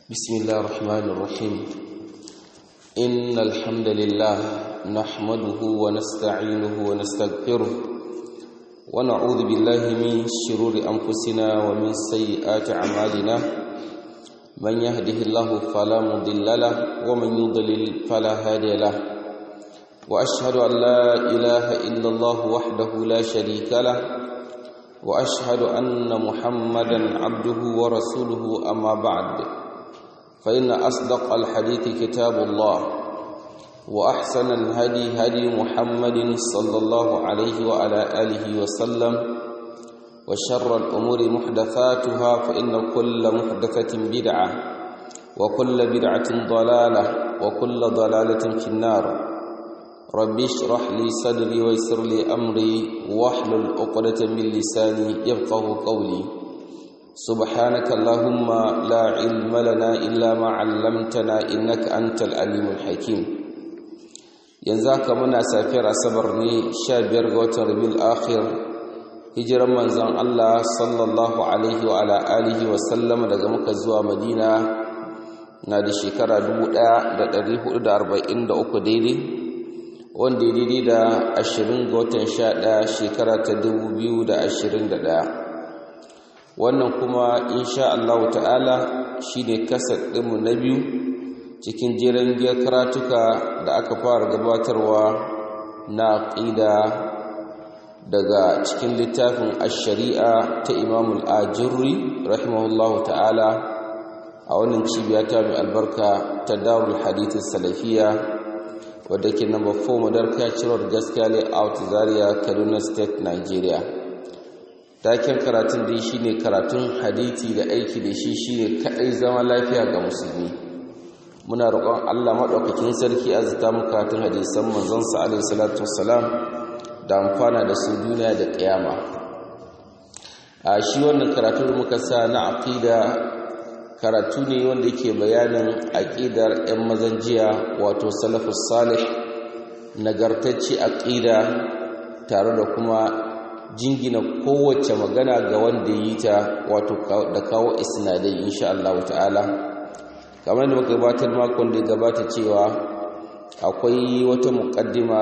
بسم الله الرحمن الرحيم إن الحمد لله نحمده ونستعينه ونستغفره ونعوذ بالله من شرور أنفسنا ومن سيئات أعمالنا من يهده الله فلا مضل له ومن يضلل فلا هادي له وأشهد أن لا إله إلا الله وحده لا شريك له وأشهد أن محمدا عبده ورسوله أما بعد فإن أصدق الحديث كتاب الله وأحسن الهدي هدي محمد صلى الله عليه وعلى آله وسلم وشر الأمور محدثاتها فإن كل محدثة بدعة وكل بدعة ضلالة وكل ضلالة في النار ربي اشرح لي صدري ويسر لي أمري واحلل عقدة من لساني يفقه قولي سبحانك اللهم لا علم لنا إلا ما علمتنا إنك أنت العليم الحكيم ينزاك منا سافر صبرني شابير غوتر بالآخر hijiran manzon Allah sallallahu alaihi wa ala alihi wa sallama daga muka zuwa Madina na da shekara 1443 daidai wanda ya daidai da 20 ga watan 11 shekara ta 2021 wannan kuma insha Allah ta'ala shine kasar ɗinmu na biyu cikin jeren giyar karatuka da aka fara gabatarwa na aqida daga cikin littafin ash-shari'a ta Imam al-Ajurri rahimahullahu ta'ala a wannan cibiya ta mai albarka ta Darul Hadith Salafiyya wadda ke number 4 Madarka Road Gaskiya Layout Zaria Kaduna State Nigeria taken karatun da shi ne karatun hadithi da aiki da shi shi ne kaɗai zama lafiya ga musulmi muna roƙon allah maɗaukakin sarki a zata mu karatun hadisan manzonsa alaihi salatu wassalam da amfana da su duniya da ƙiyama a shi wannan karatu da muka sa na aƙida karatu ne wanda yake bayanin aƙidar 'yan mazan jiya wato salafus salih nagartacce aƙida tare da kuma jingina kowace magana ga wanda yi ta wato da kawo isnadai insha Allah ta'ala kamar da muka gabatar makon da ya gabata cewa akwai wata muƙaddima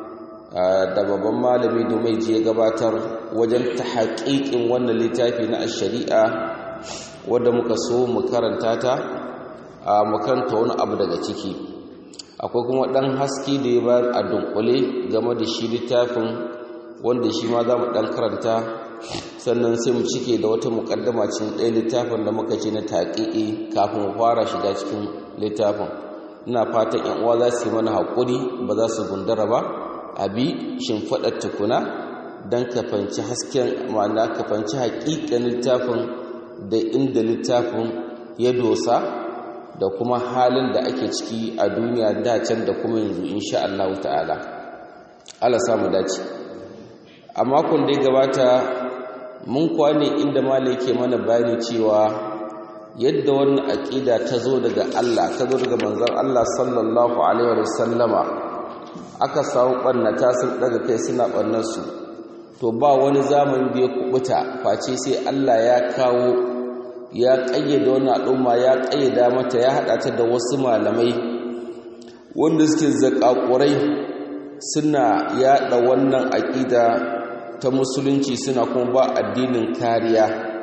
da babban malami domin je gabatar wajen ta haƙiƙin wannan littafi na shari'a wadda muka so mu karanta ta a makaranta wani abu daga ciki akwai kuma ɗan haske da ya bayar a dunkule game da shi littafin wanda shi ma za mu ɗan karanta sannan sai mu cike da wata muƙaddama cikin ɗaya littafin da muka ce na taƙiƙi kafin mu fara shiga cikin littafin ina fatan ‘yan uwa za su yi mana haƙuri ba za su gundara ba a bi shimfiɗar tukuna don kafanci hasken ma'ana kafanci haƙiƙan littafin da inda littafin ya dosa da kuma halin da ake ciki a duniya da can da kuma yanzu insha Allah ta'ala Allah samu dace a makon da ya gabata mun kwane inda malai ke mana bayani cewa yadda wannan aƙida ta zo daga Allah ta zo daga manzon Allah sallallahu alaihi wa sallama aka samu ɓannata sun daga kai suna ɓannarsu to ba wani zamani da ya kubuta face sai Allah ya kawo ya ƙayyade wani al'umma ya ƙayyada mata ya haɗa ta da wasu malamai wanda suke zaƙaƙurai suna yaɗa wannan aƙida ta musulunci suna kuma ba addinin kariya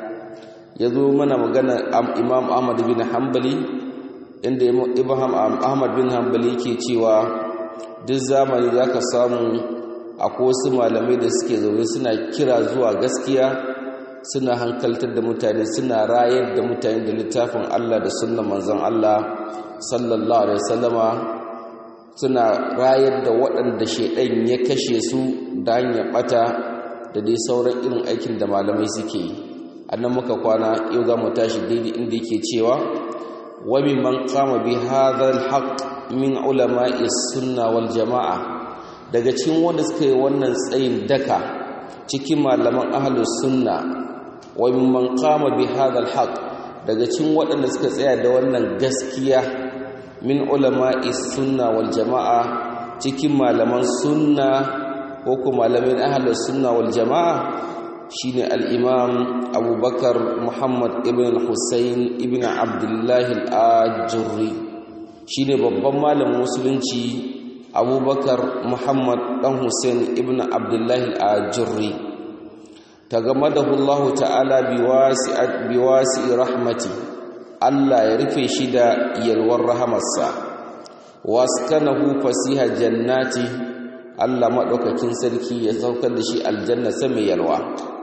ya zo mana magana imam ahmad bin hanbali inda ibrahim ahmad bin hanbali ke cewa duk zamani za ka samu akwai wasu malamai da suke zaune suna kira zuwa gaskiya suna hankaltar da mutane suna rayar da mutane da littafin allah da sunan manzon allah sallallahu alaihi wasallama suna rayar da waɗanda shaidan ya kashe su da hanyar ɓata da dai sauran irin aikin da malamai suke yi annan muka kwana yau za mu tashi daidai inda yake cewa wa man qama bi hadha al min ulama'i sunna wal jama'a daga cikin wanda suka yi wannan tsayin daka cikin malaman ahlus sunna wa man qama bi hadha al daga cikin waɗanda suka tsaya da wannan gaskiya min ulama'i sunna wal jama'a cikin malaman sunna ko kuma malamin ahlus sunna wal jama'a shine al-imam abubakar muhammad ibn hussein ibn abdullahi al-ajurri shine babban malamin musulunci abubakar muhammad dan hussein ibn abdullahi al-ajurri tagamadahu allah ta'ala biwasi rahmati allah ya rufe shi da yalwar rahamarsa waskanahu fasiha jannati allah maɗaukakin sarki ya saukar da shi aljanna sama yalwa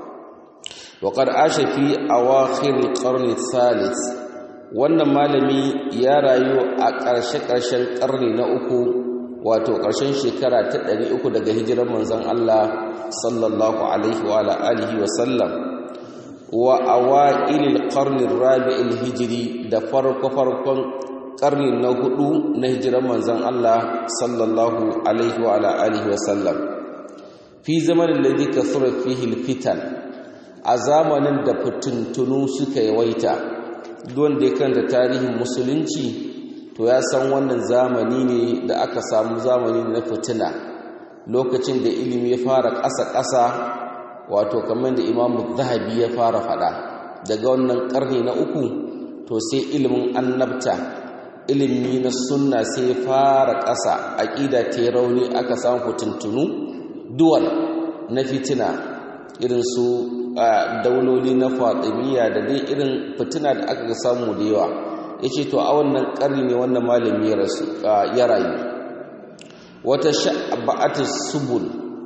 وقد عاش في أواخر القرن الثالث wannan malami ya rayu a ƙarshe-ƙarshen ƙarni na uku wato ƙarshen shekara ta ɗari uku daga hijirar manzon Allah sallallahu alaihi wa alihi wa sallam wa awailil qarni rabi'il hijri da farko farkon ƙarni na hudu na hijirar manzon Allah sallallahu alaihi wa alihi wa sallam fi zamanin ladhi kathura fihi al-fitan a zamanin da fitintunu suka yawaita wanda ya kanta tarihin musulunci to ya san wannan zamani ne da aka samu zamani na fitina lokacin da ilimi ya fara ƙasa-ƙasa wato kamar da imamu zahabi ya fara faɗa daga wannan ƙarni na uku to sai ilimin annabta ilimi na sunna sai ya fara ƙasa aƙida ta rauni aka samu fitintunu duwal na fitina irin su dauloli na fatimiyya da dai irin fitina da aka samu da yawa ya ce to a wannan ƙarni ne wannan malami ya rayu wata sha'aba'atu subul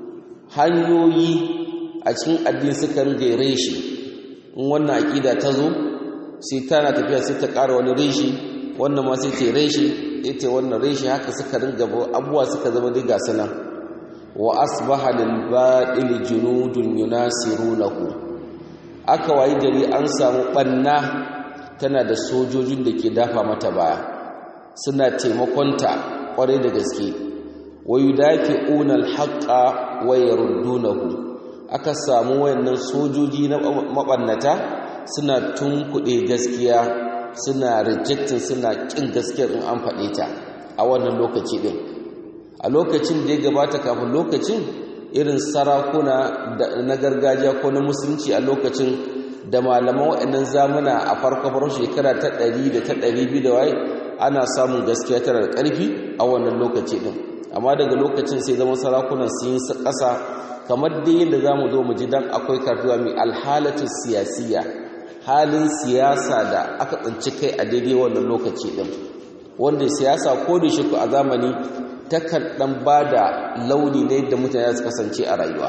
hanyoyi a cikin addini suka ringa reshe in wannan aƙida ta zo sai tana tafiya sai ta ƙara wani reshe wannan ma sai ta reshe ita wannan reshe haka suka ringa abubuwa suka zama dai ga sanan wa asbaha lil ba'il junudun yunasirunahu aka wayi gari an samu banna tana da sojojin da ke dafa mata baya suna taimakonta kwarai da gaske wa yudafi'una al-haqqa wa yaruddunahu aka samu wayannan sojoji na mabannata suna tunkuɗe gaskiya suna rejecting suna kin gaskiyar in an faɗe ta a wannan lokaci din a lokacin da ya gabata kafin lokacin irin sarakuna na gargajiya ko na musulunci a lokacin da malaman waɗannan zamuna a farko farko shekara ta ɗari da ta ɗari biyu da waye ana samun gaskiya tana da ƙarfi a wannan lokaci ɗin amma daga lokacin sai zama sarakunan sun yi ƙasa kamar dai yadda za mu zo mu ji dan akwai kartuwa mai alhalatu siyasiya halin siyasa da aka tsinci kai a daidai wannan lokaci ɗin wanda siyasa ko da shi a zamani takan ɗan ba da launi na yadda mutane su kasance a rayuwa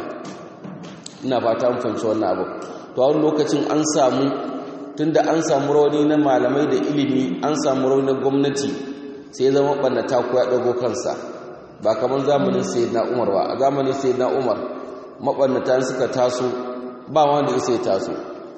ina fata mun fahimci wannan abu to a wani lokacin an samu tunda an samu rauni na malamai da ilimi an samu rauni na gwamnati sai ya zama ɓannata ko ya ɗago kansa ba kamar zamanin sayyidina umar ba a zamanin sayyidina umar maɓannata suka taso ba wanda ya sai taso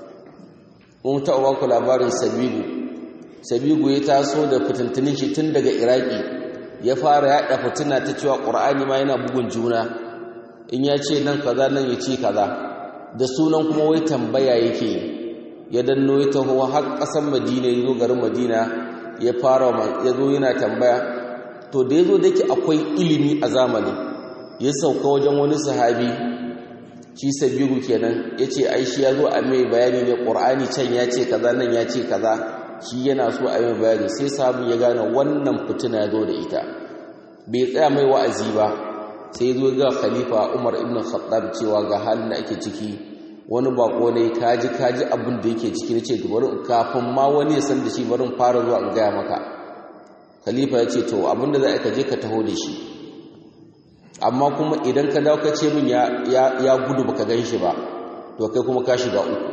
mun taɓa ba ku labarin sabigu sabigu ya taso da fitintunin shi tun daga iraki ya fara yaɗa fitina ta cewa ƙur'ani ma yana bugun juna in ya ce nan kaza nan ya ce kaza da sunan kuma wai tambaya yake ya danno ya taho har ƙasar madina ya zo garin madina ya fara ya zo yana tambaya to da ya zo da ke akwai ilimi a zamani ya sauka wajen wani sahabi shi sabiru kenan ya ce ai shi ya zo a mai bayani ne ƙur'ani can ya ce kaza nan ya ce kaza shi yana so a mai bayani sai sahabi ya gane wannan fitina ya zo da ita bai tsaya mai wa'azi ba sai zo ga khalifa umar ibn khattab cewa ga halin da ake ciki wani bako ne kaji kaji abin da yake ciki nace bari kafin ma wani ya san da shi bari fara zuwa in gaya maka khalifa ya ce to abin da za ka je ka taho da shi amma kuma idan ka dawo ka ce min ya ya gudu baka gan shi ba to kai kuma ka shiga uku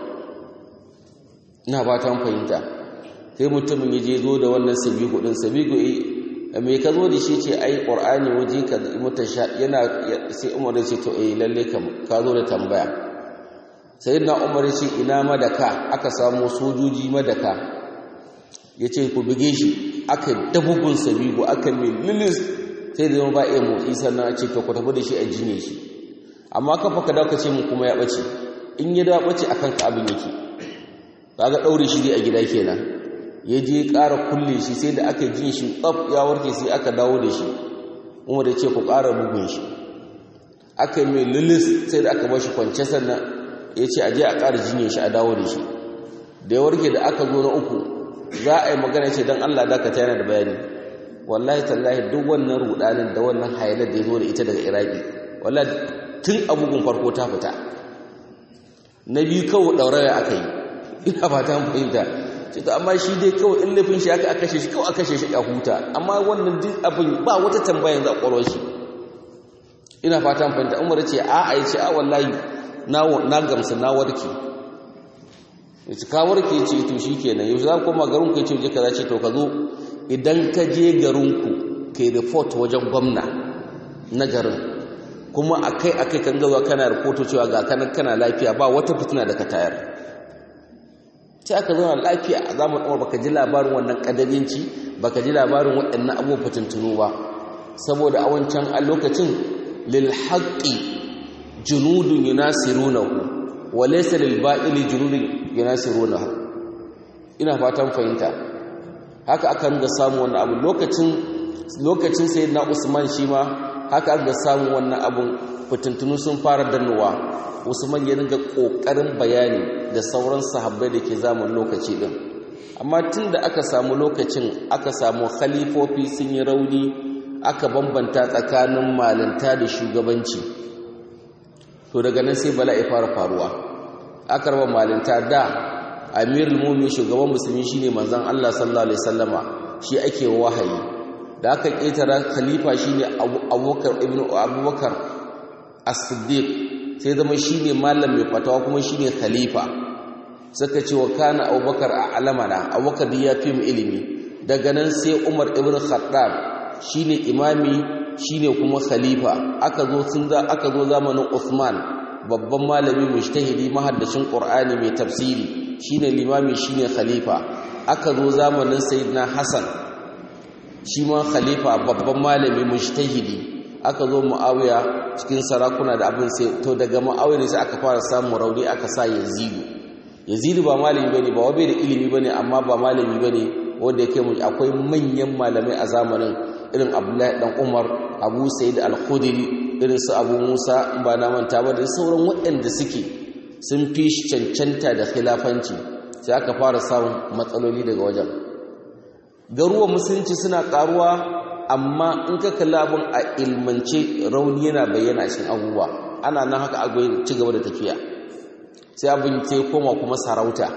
ina ba ta fahimta sai mutumin ya je zo da wannan sabigu din sabigu me ka zo da shi ce ai qur'ani waje ka mutasha yana sai umar ya ce to eh lalle ka zo da tambaya sayyidina umar ya ce ina madaka aka samu sojoji madaka ya ce ku bige shi aka dabugun sabigo aka mai lilis sai da ba iya motsi sannan a ce to ku tafi da shi a jine shi amma kafa ka dauka ce mu kuma ya bace in ya dawo bace akan ka abin yake kaga daure shi dai a gida kenan ya je ƙara kulle shi sai da aka jin shi tsaf ya warke sai aka dawo da shi umar ya ce ku ƙara bugun shi aka yi mai lilis sai da aka bar shi kwance sannan ya ce aje a ƙara jinyar shi a dawo da shi da ya warke da aka zo na uku za a yi magana ce don allah dakata yana da bayani wallahi tallahi duk wannan rudanin da wannan hayalar da ya zo da ita daga iraki wallahi tun abubuwan farko ta fita na biyu kawai ɗauraya aka yi ina ba ta fahimta ce to amma shi dai kawai in laifin shi aka kashe shi kawai aka kashe shi a huta amma wannan duk abin ba wata tambaya yanzu a ƙwarar shi ina fatan fahimta umar ce a a ce a wallahi na gamsu na warke yace ka warke ce to shikenan yau za ku koma garin ku ce je kaza ce to ka zo idan ka je garin ku kai report wajen gwamna na garin kuma akai akai kan gaza kana report cewa ga kana kana lafiya ba wata fitina da ka tayar sai aka zauna lafiya a zamanin umar baka ji labarin wannan kadarinci baka ji labarin waɗannan abubuwan fitintunu ba saboda a wancan a lokacin للحق جنود يناصرونه وليس للباطل جنود يناصرونه ina fatan fahimta haka aka ringa samu wannan abu lokacin lokacin sayyidina Usman shi ma haka aka samu wannan abun fitintunu sun fara dannuwa Usman ya ringa kokarin bayani da sauran sahabbai da ke zaman lokaci din amma tunda aka samu lokacin aka samu khalifofi sun yi rauni aka bambanta tsakanin malinta da shugabanci to daga nan sai bala'i fara faruwa aka raba malinta da amirul mu'minin shugaban musulmi shine manzon Allah sallallahu alaihi wasallama shi ake wahayi da aka ketara khalifa shine Abubakar ibn Abubakar as-Siddiq sai zama shine malam mai fatawa kuma shine khalifa suka ce wa kana Abubakar a alamana Abubakar ya fi mu ilimi daga nan sai Umar ibn Khattab shine imami shine kuma khalifa aka zo sun za aka zo zamanin Uthman babban malami mujtahidi mahaddacin Qur'ani mai tafsiri shine limami shine khalifa aka zo zamanin Sayyidina Hassan shi ma khalifa babban malami mujtahidi aka zo Muawiya cikin sarakuna da abin sai to daga Muawiya ne sai aka fara samun rauni aka sa Yazid Yazid ba malami bane ba wabe da ilimi bane amma ba malami bane wanda yake akwai manyan malamai a zamanin irin abdullahi dan umar abu sa'id al-khudri irin su abu musa in ba na manta ba da sauran waɗanda suke sun fi shi cancanta da khilafanci sai aka fara samun matsaloli daga wajen garuwa musulunci suna karuwa amma in ka kalla abin a ilmance rauni yana bayyana a cikin abubuwa ana nan haka a ci gaba da tafiya sai abin sai koma kuma sarauta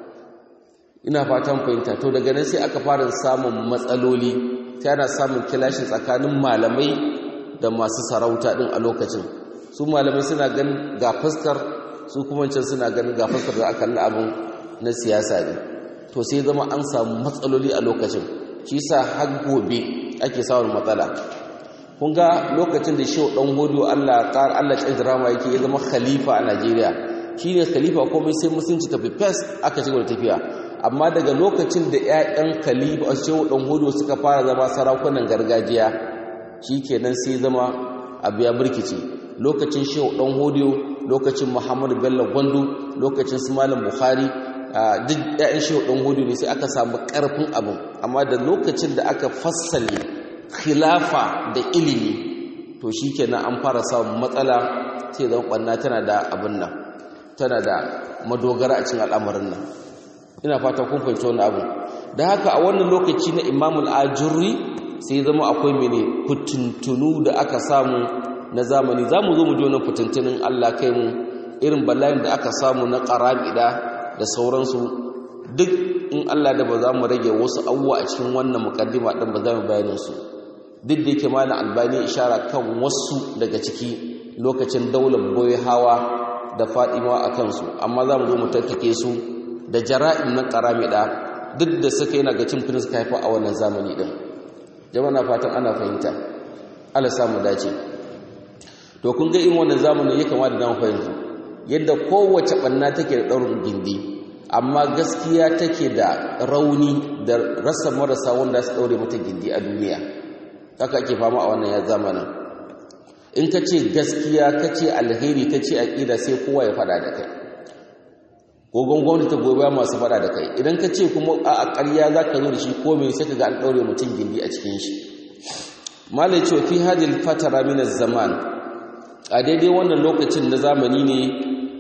ina fatan fahimta to daga nan sai aka fara samun matsaloli sai ana samun kilashin tsakanin malamai da masu sarauta din a lokacin su malamai suna ganin ga fuskar su kuma can suna ganin ga fuskar da aka abin na siyasa ne to sai zama an samu matsaloli a lokacin shi sa har gobe ake samun matsala kun ga lokacin da shehu dan godo Allah ƙar Allah ya drama yake ya zama khalifa a Najeriya shine khalifa komai sai musulunci tafi fes aka ci da tafiya amma daga lokacin da 'ya'yan khalifa a shehu ɗan hudu suka fara zama sarakunan gargajiya shi kenan sai zama abu ya birkice lokacin shehu ɗan hudu lokacin muhammadu bello gwandu lokacin su malam buhari duk 'ya'yan shehu ɗan hudu ne sai aka samu ƙarfin abin amma da lokacin da aka fassale khilafa da ilimi to shi kenan an fara samun matsala sai zama ɓanna tana da abin nan tana da madogara a cikin al'amarin nan ina fata kun fahimci wannan abu da haka a wannan lokaci na Imam al-Ajurri sai zama akwai mene fitintunu da aka samu na zamani zamu zo mu ji wannan fitintunin Allah kai mu irin bala'in da aka samu na qarabida da sauransu duk in Allah da ba za mu rage wasu abubuwa a cikin wannan mukaddima din ba za mu bayanin su duk da yake malam albani ishara kan wasu daga ciki lokacin daular boye hawa da fadima a kansu amma za mu zo mu tattake su da jara'in na karamida duk da suka yana ga cin finis ka haifa a wannan zamani din jama'a na fatan ana fahimta Allah samu dace to kun ga irin wannan zamanin ya kamata da mu fahimta yadda kowace banna take da daurin gindi amma gaskiya take da rauni da rasa marasa wanda su daure mata gindi a duniya haka ake fama a wannan ya zamanin in ka ce gaskiya ka ce alheri ka ce aƙida sai kowa ya fada da kai gogon gwamnati ta gobe masu fada da kai idan ka ce kuma a ƙarya za ka zo da shi ko mai sai ka ga an ɗaure mutum gindi a cikin shi malai ce fi hadil fatara min zaman a daidai wannan lokacin na zamani ne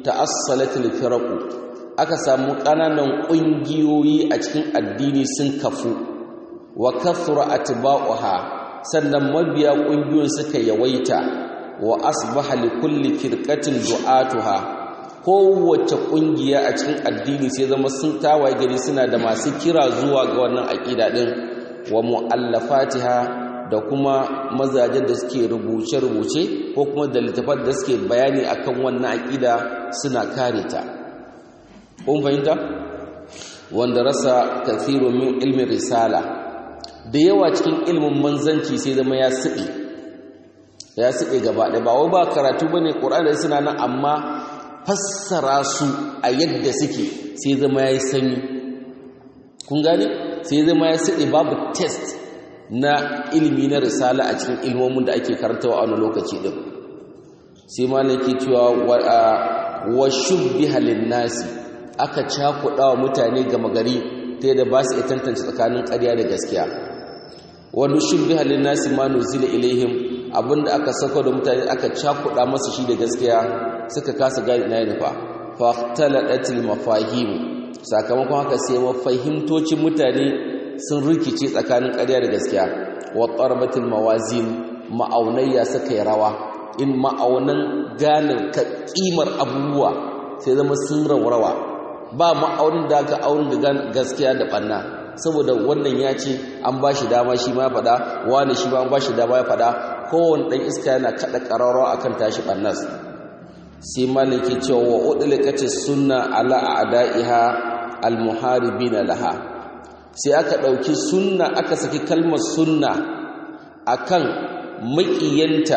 ta'assalatul firaqu aka samu ƙananan ƙungiyoyi a cikin addini sun kafu wa kathura atba'uha sannan mabiya ƙungiyoyin suka yawaita wa asbaha li kulli firqatin du'atuha kowace ƙungiya a cikin addini sai zama sun tawaye gari suna da masu kira zuwa ga wannan aƙida din wa mu'allafatiha da kuma mazajen da suke rubuce-rubuce ko kuma da littafan da suke bayani akan wannan aƙida suna kare ta kun fahimta wanda rasa kathiru min ilmin risala da yawa cikin ilmin manzanci sai zama ya siɓe ya siɓe gaba ɗaya ba wai ba karatu bane ƙur'ani suna nan amma fassara su a yadda suke sai zama ya yi sanyi kun gane sai zama ya siɗe babu test na ilimi na risala a cikin ilmomin da ake karantawa a wani lokaci ɗin sai malaki cewa wa shubbiha nasi aka cakuɗa wa mutane gama gari ta yadda ba su iya tantance tsakanin ƙarya da gaskiya wani shubbi halin nasi ma nuzila ilaihim abinda aka saka da mutane aka cakuɗa masu shi da gaskiya suka kasa gani na nufa fahtalatil mafahim sakamakon haka sai mafahimtocin mutane sun rikice tsakanin ƙarya da gaskiya wa qarbatil mawazin ma'aunayya suka yi rawa in ma'aunan gane kimar abubuwa sai zama sun raurawa ba ma'aunin da aka aunin da gaskiya da ɓanna saboda wannan ya ce an ba shi dama shi ma ya faɗa wani shi ma an ba shi dama ya faɗa kowane ɗan iska yana kaɗa ƙararrawa a kan tashi ɓannas sai malaki cewa wa udulikace sunna ala a'da'iha almuharibina laha sai aka ɗauki sunna aka saki kalmar sunna akan maƙiyanta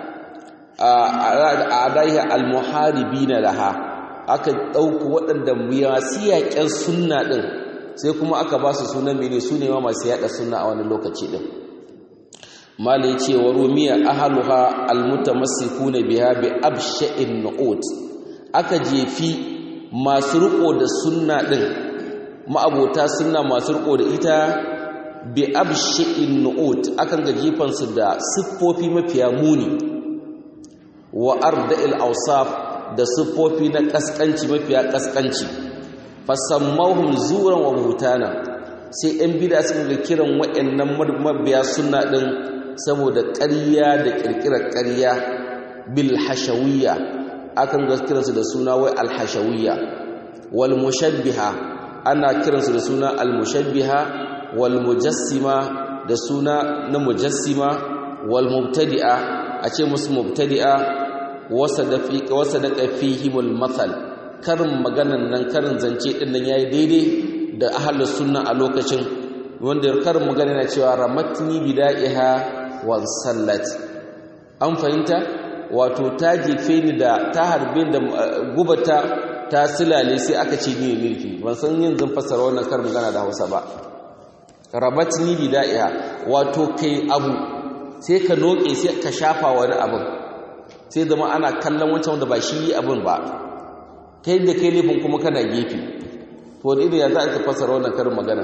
a'da'iha almuharibina laha aka ɗauku waɗanda masu yaƙen sunna ɗin sai kuma aka ba su sunan mene su ne ma masu yaɗa sunna a wani lokaci ɗin mala ya ce wa rumiya ahaluha almutamassikuna biha bi absha'in nu'ut aka jefi masu riko da sunna ɗin ma'abota sunna masu riko da ita bi absha'in nu'ut akan ga jefansu da siffofi mafiya muni wa arda'il awsaf da siffofi na kaskanci mafiya kaskanci fasammahum zuran wa buhtana sai ɗan bid'a suka ga kiran waɗannan mabiya sunna din saboda ƙarya da ƙirƙirar ƙarya bil hashawiyya akan ga kiransu da suna wai al hashawiyya wal mushabbiha ana kiransu da suna al mushabbiha wal mujassima da suna na mujassima wal mubtadi'a a ce musu mubtadi'a wasa daga fihimul mathal karin maganan nan karin zance din nan yayi daidai da ahlus sunna a lokacin wanda karin magana na cewa ramatni bida'iha wan sallat an fahimta wato ta jefe ni da ta harbe da gubata ta silale sai aka ce ni milki ban san yin zan fassara wannan karin magana da Hausa ba ramatni bida'iha wato kai abu sai ka noke sai ka shafa wani abin sai zama ana kallon wancan wanda ba shi yi abin ba kai da kai laifin kuma kana gefe to da ya za a fasara wannan karin magana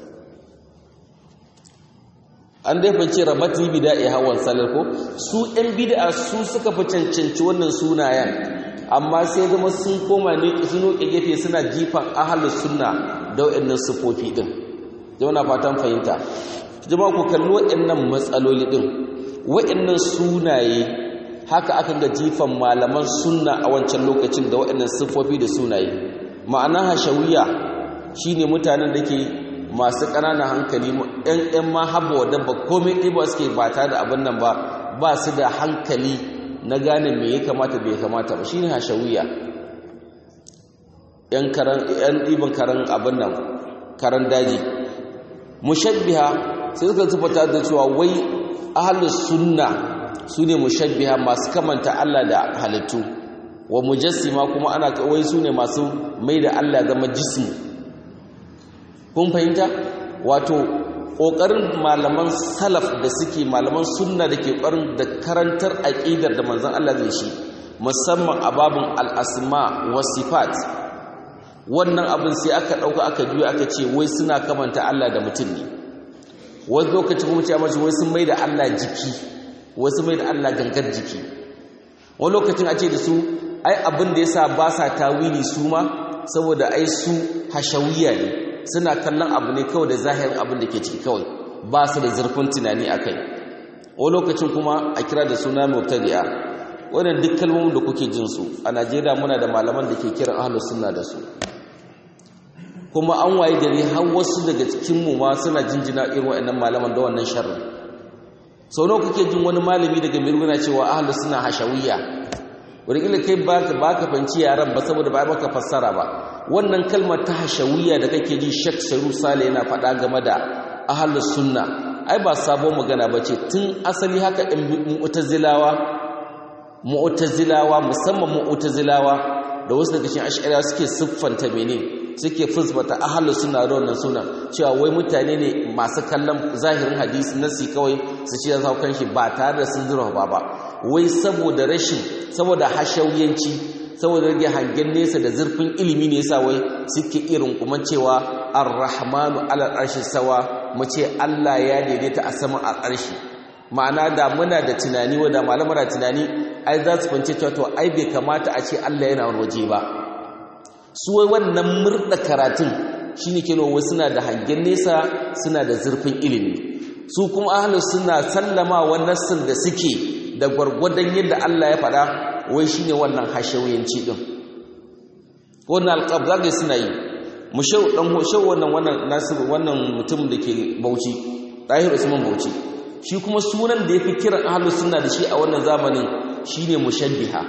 an dai fance rabati bida'i hawan salar ko su ɗan bid'a su suka fi cancanci wannan sunayen amma sai zama sun koma ne sun noke gefe suna jifan ahalus sunna da waɗannan sufofi din jama'a fatan fahimta jama'a ku kalli waɗannan matsaloli din waɗannan sunaye haka aka ga jifan malaman sunna a wancan lokacin da waɗannan siffofi da sunaye ma'ana hashawiya shine mutanen da ke masu ƙananan hankali ɗan ɗan ma haɓa wadda ba komai ɗiba suke ba tare da abin nan ba ba su da hankali na gane me ya kamata bai kamata ba shine hashawiya ‘yan ɗiban karan abin nan karan daji mushabbiha sai suka tufata da cewa wai ahalus sunna su ne mushabbiha masu kamanta Allah da halittu wa mujassima kuma ana kawai su ne masu mai da Allah zama jismu kun fahimta wato ƙoƙarin malaman salaf da suke malaman sunna da ke ƙoƙarin da karantar aƙidar da manzon Allah zai shi musamman a babin al'asma wa sifat wannan abin sai aka ɗauka aka juya aka ce wai suna kamanta Allah da mutum ne wani lokaci kuma ce mace wai sun mai da Allah jiki wasu mai da Allah gangar jiki wani lokacin a ce da su ai abin da yasa ba sa tawili su ma saboda ai su hashawiya ne suna kallon abu ne kawai da zahirin abin da ke ciki kawai ba su da zurfin tunani akai wani lokacin kuma a kira da suna mubtadi'a wannan duk kalmomin da kuke jin su a Najeriya muna da malaman da ke kiran ahlus sunna da su kuma an waye gari har wasu daga cikin mu ma suna jinjina irin waɗannan malaman da wannan sharri sau nawa kuke jin wani malami daga mirguna cewa ahlus sunna hashawiyya wani kai ba ka fanci yaran ba saboda ba maka fassara ba wannan kalmar ta hashawiyya da kake ji Sheikh Saru Sale yana faɗa game da ahlus sunna ai ba sabon magana bace tun asali haka ɗin mu'tazilawa mu'tazilawa musamman mu'tazilawa da wasu daga cikin ash'ariya suke siffanta mene suke fusbata ahlus sunna da wannan sunan cewa wai mutane ne masu kallon zahirin hadisi nasi kawai su ce za kan shi ba tare da sun zura ba ba wai saboda rashin saboda hashawiyanci saboda rage hangen nesa da zurfin ilimi ne yasa wai suke irin kuma cewa ar-rahmanu ala arshi sawa mu ce Allah ya daidaita a saman al'arshi ma'ana da muna da tunani wa da malamar tunani ai za su fance cewa to ai bai kamata a ce Allah yana waje ba su wai wannan murda karatun shine ke nuna suna da hangen nesa suna da zurfin ilimi su kuma ahlus suna sallama wa nassin da suke da gwargwadon yadda Allah ya faɗa wai shine wannan hashawiyanci din wannan alqab zaka suna yi mu shau dan shau wannan wannan nasiru wannan mutum da ke Bauchi Tahir Usman Bauchi shi kuma sunan da yafi kiran ahlus sunna da shi a wannan zamanin shine mushabbiha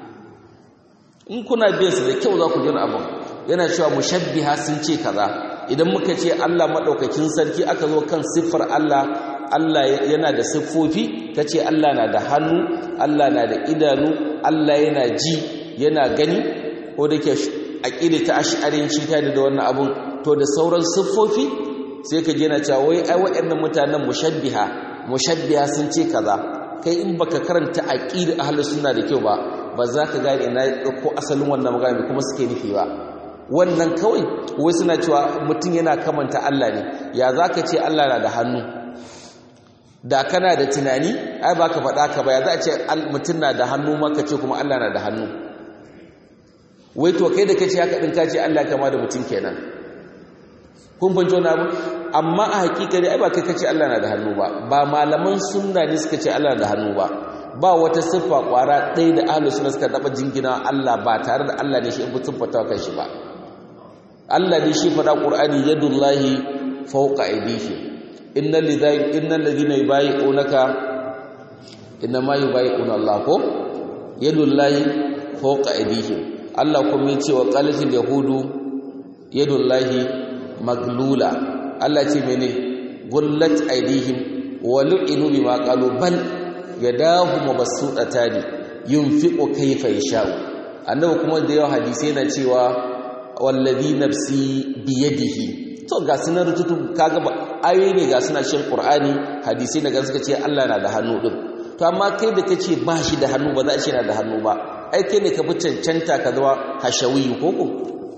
in kuna biyan su da kyau za ku jin abin yana cewa mushabbiha sun ce kaza idan muka ce Allah madaukakin sarki aka zo kan siffar Allah Allah yana da siffofi kace Allah na da hannu Allah na da idanu Allah yana ji yana gani ko da ke aqida ta ash'arinci ta da wannan abun to da sauran siffofi sai ka je na cewa wai ai waɗannan mutanen mushabbiha mushabbiha sun ce kaza kai in baka karanta aqida ahlus sunna da kyau ba ba za ka gane ina ko asalin wannan magana kuma suke nufi ba wannan kawai wai suna cewa mutum yana kamanta Allah ne ya za ka ce Allah na da hannu da kana da tunani ai ba ka faɗa ka ba ya za a ce mutum na da hannu ma ka ce kuma Allah na da hannu wai to kai da ka ce haka ɗin ka ce Allah kama da mutum kenan kun fahimci wani abu amma a hakikari ai ba kai ka ce Allah na da hannu ba ba malaman sunna ne suka ce Allah na da hannu ba ba wata siffa kwara ɗaya da ahlus sunna suka taɓa jingina Allah ba tare da Allah ne shi in mutum fata kan shi ba Allah ne shi faɗa Qur'ani yadullahi fawqa aydihi innal lidhai innal ladina yubayyi'unaka inma yubayyi'una Allah ko yadullahi fawqa aydihim Allah kuma yace wa qalatil yahudu yadullahi maglula Allah ce mene gullat aydihim wa lu'inu bima qalu bal yadahu mabsutatani yunfiqu kayfa yasha'u annabi kuma da yawa hadisi yana cewa wallazi nafsi biyadihi to ga sunan rututu kaga ba ayoyi ne ga suna shin qur'ani hadisi ne ga suka ce Allah na da hannu din to amma kai da kace ba shi da hannu ba za a ce na da hannu ba ai kai ne ka fi cancanta ka zama hashawi koko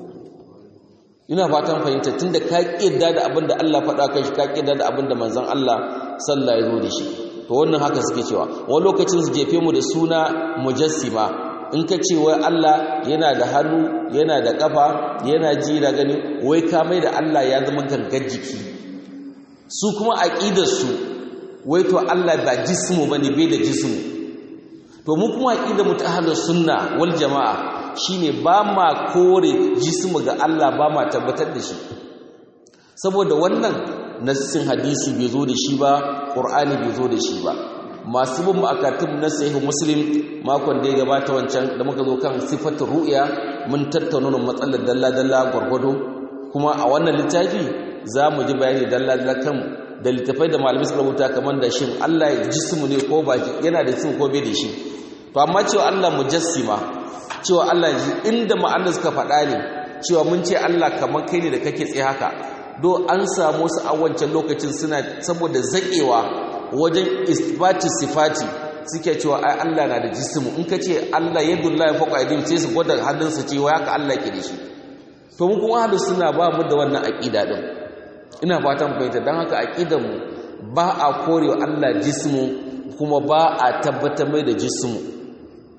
ina fatan fahimta tunda ka kidda da abin da Allah faɗa kai shi ka kidda da abin da manzon Allah sallallahu alaihi wasallam da shi to wannan haka suke cewa wani lokacin su jefe mu da suna mujassima in ka ce wai Allah yana da hannu yana da ƙafa yana ji da gani wai ka mai da Allah ya zama gangar jiki su kuma aƙidarsu wai to Allah ba jismu ba ne bai da jismu to mu kuma aƙidar mu ta halar sunna wal jama'a shine ba ma kore jismu ga Allah ba ma tabbatar da shi saboda wannan nassin hadisi bai zo da shi ba ƙur'ani bai zo da shi ba masu bin ma'akatun na sahihu muslim makon da ya gabata wancan da muka zo kan sifatar ru'ya mun tattauna matsalar dalla-dalla gwargwado kuma a wannan littafi za mu ji bayani dalla-dalla kan da littafai da malamai suka rubuta kamar da shin Allah ya jismu ne ko ba yana da jismu ko bai da shi to amma cewa Allah mujassima cewa Allah ji inda ma'anar suka faɗa ne cewa mun ce Allah kamar kai ne da kake tsaye haka do an samu su a wancan lokacin suna saboda zaƙewa wajen isbati sifati suke cewa ai Allah na da jismu in ka ce Allah yadullahi fawqa aydihim sai su gwada hannunsa cewa haka Allah ke da shi to mu kuma ahlus sunna ba mu da wannan aqida din ina fatan fahimta dan haka aqidar mu ba a korewa Allah jismu kuma ba a tabbatar mai da jismu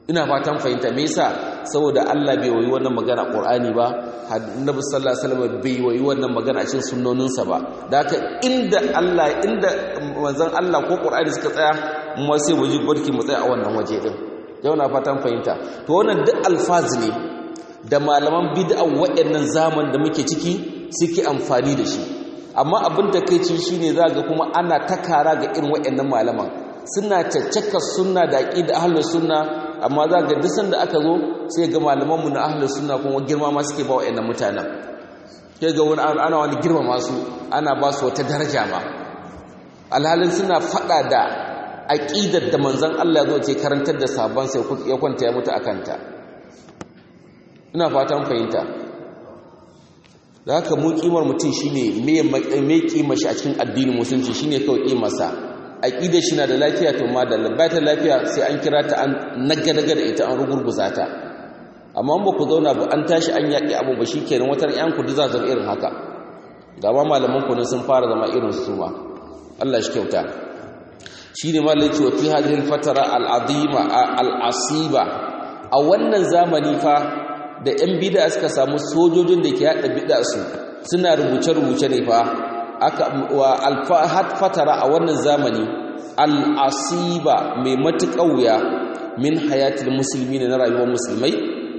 ina fatan fahimta me yasa saboda Allah bai wayi wannan magana Qur'ani ba Annabi sallallahu alaihi wasallam bai wayi wannan magana a cikin sunnoninsa ba da haka inda Allah inda manzon Allah ko Qur'ani suka tsaya mu sai waje barki mu tsaya a wannan waje din yau na fatan fahimta to wannan duk alfazi ne da malaman bid'a waɗannan zaman da muke ciki suke amfani da shi amma abin da kai ci shine ga kuma ana takara ga irin waɗannan malaman suna caccaka sunna da aqida ahlus sunna amma za ga duk sanda aka zo sai ga malaman mu na ahlus sunna kuma girma ma suke ba waɗannan mutanen sai ga wani ana wani girma masu ana ba su wata daraja ma alhalin suna fada da aqidar da manzon Allah zo ce karantar da sabon sai ya kwanta ya mutu akanta ina fatan fahimta da haka mu kimar mutum shine me me kima shi a cikin addinin musulunci shine kawai kimarsa aqidar shi na da lafiya to ma da labatar lafiya sai an kira ta an nagadaga da ita an rugurguza ta amma ba ku zauna ba an tashi an yaƙi abu ba shikenan watar yan ku za zama irin haka gaba malaman ku sun fara zama irin su ma Allah shi kyauta shine malai ce wa fi hadhihi al-fatara al-azima al-asiba a wannan zamani fa da 'yan bida suka samu sojojin da ke haɗa bida su suna rubuce-rubuce ne fa aka wa alfahat fatara a wannan zamani al'asiba mai matuƙa wuya min hayatul musulmi na rayuwar musulmai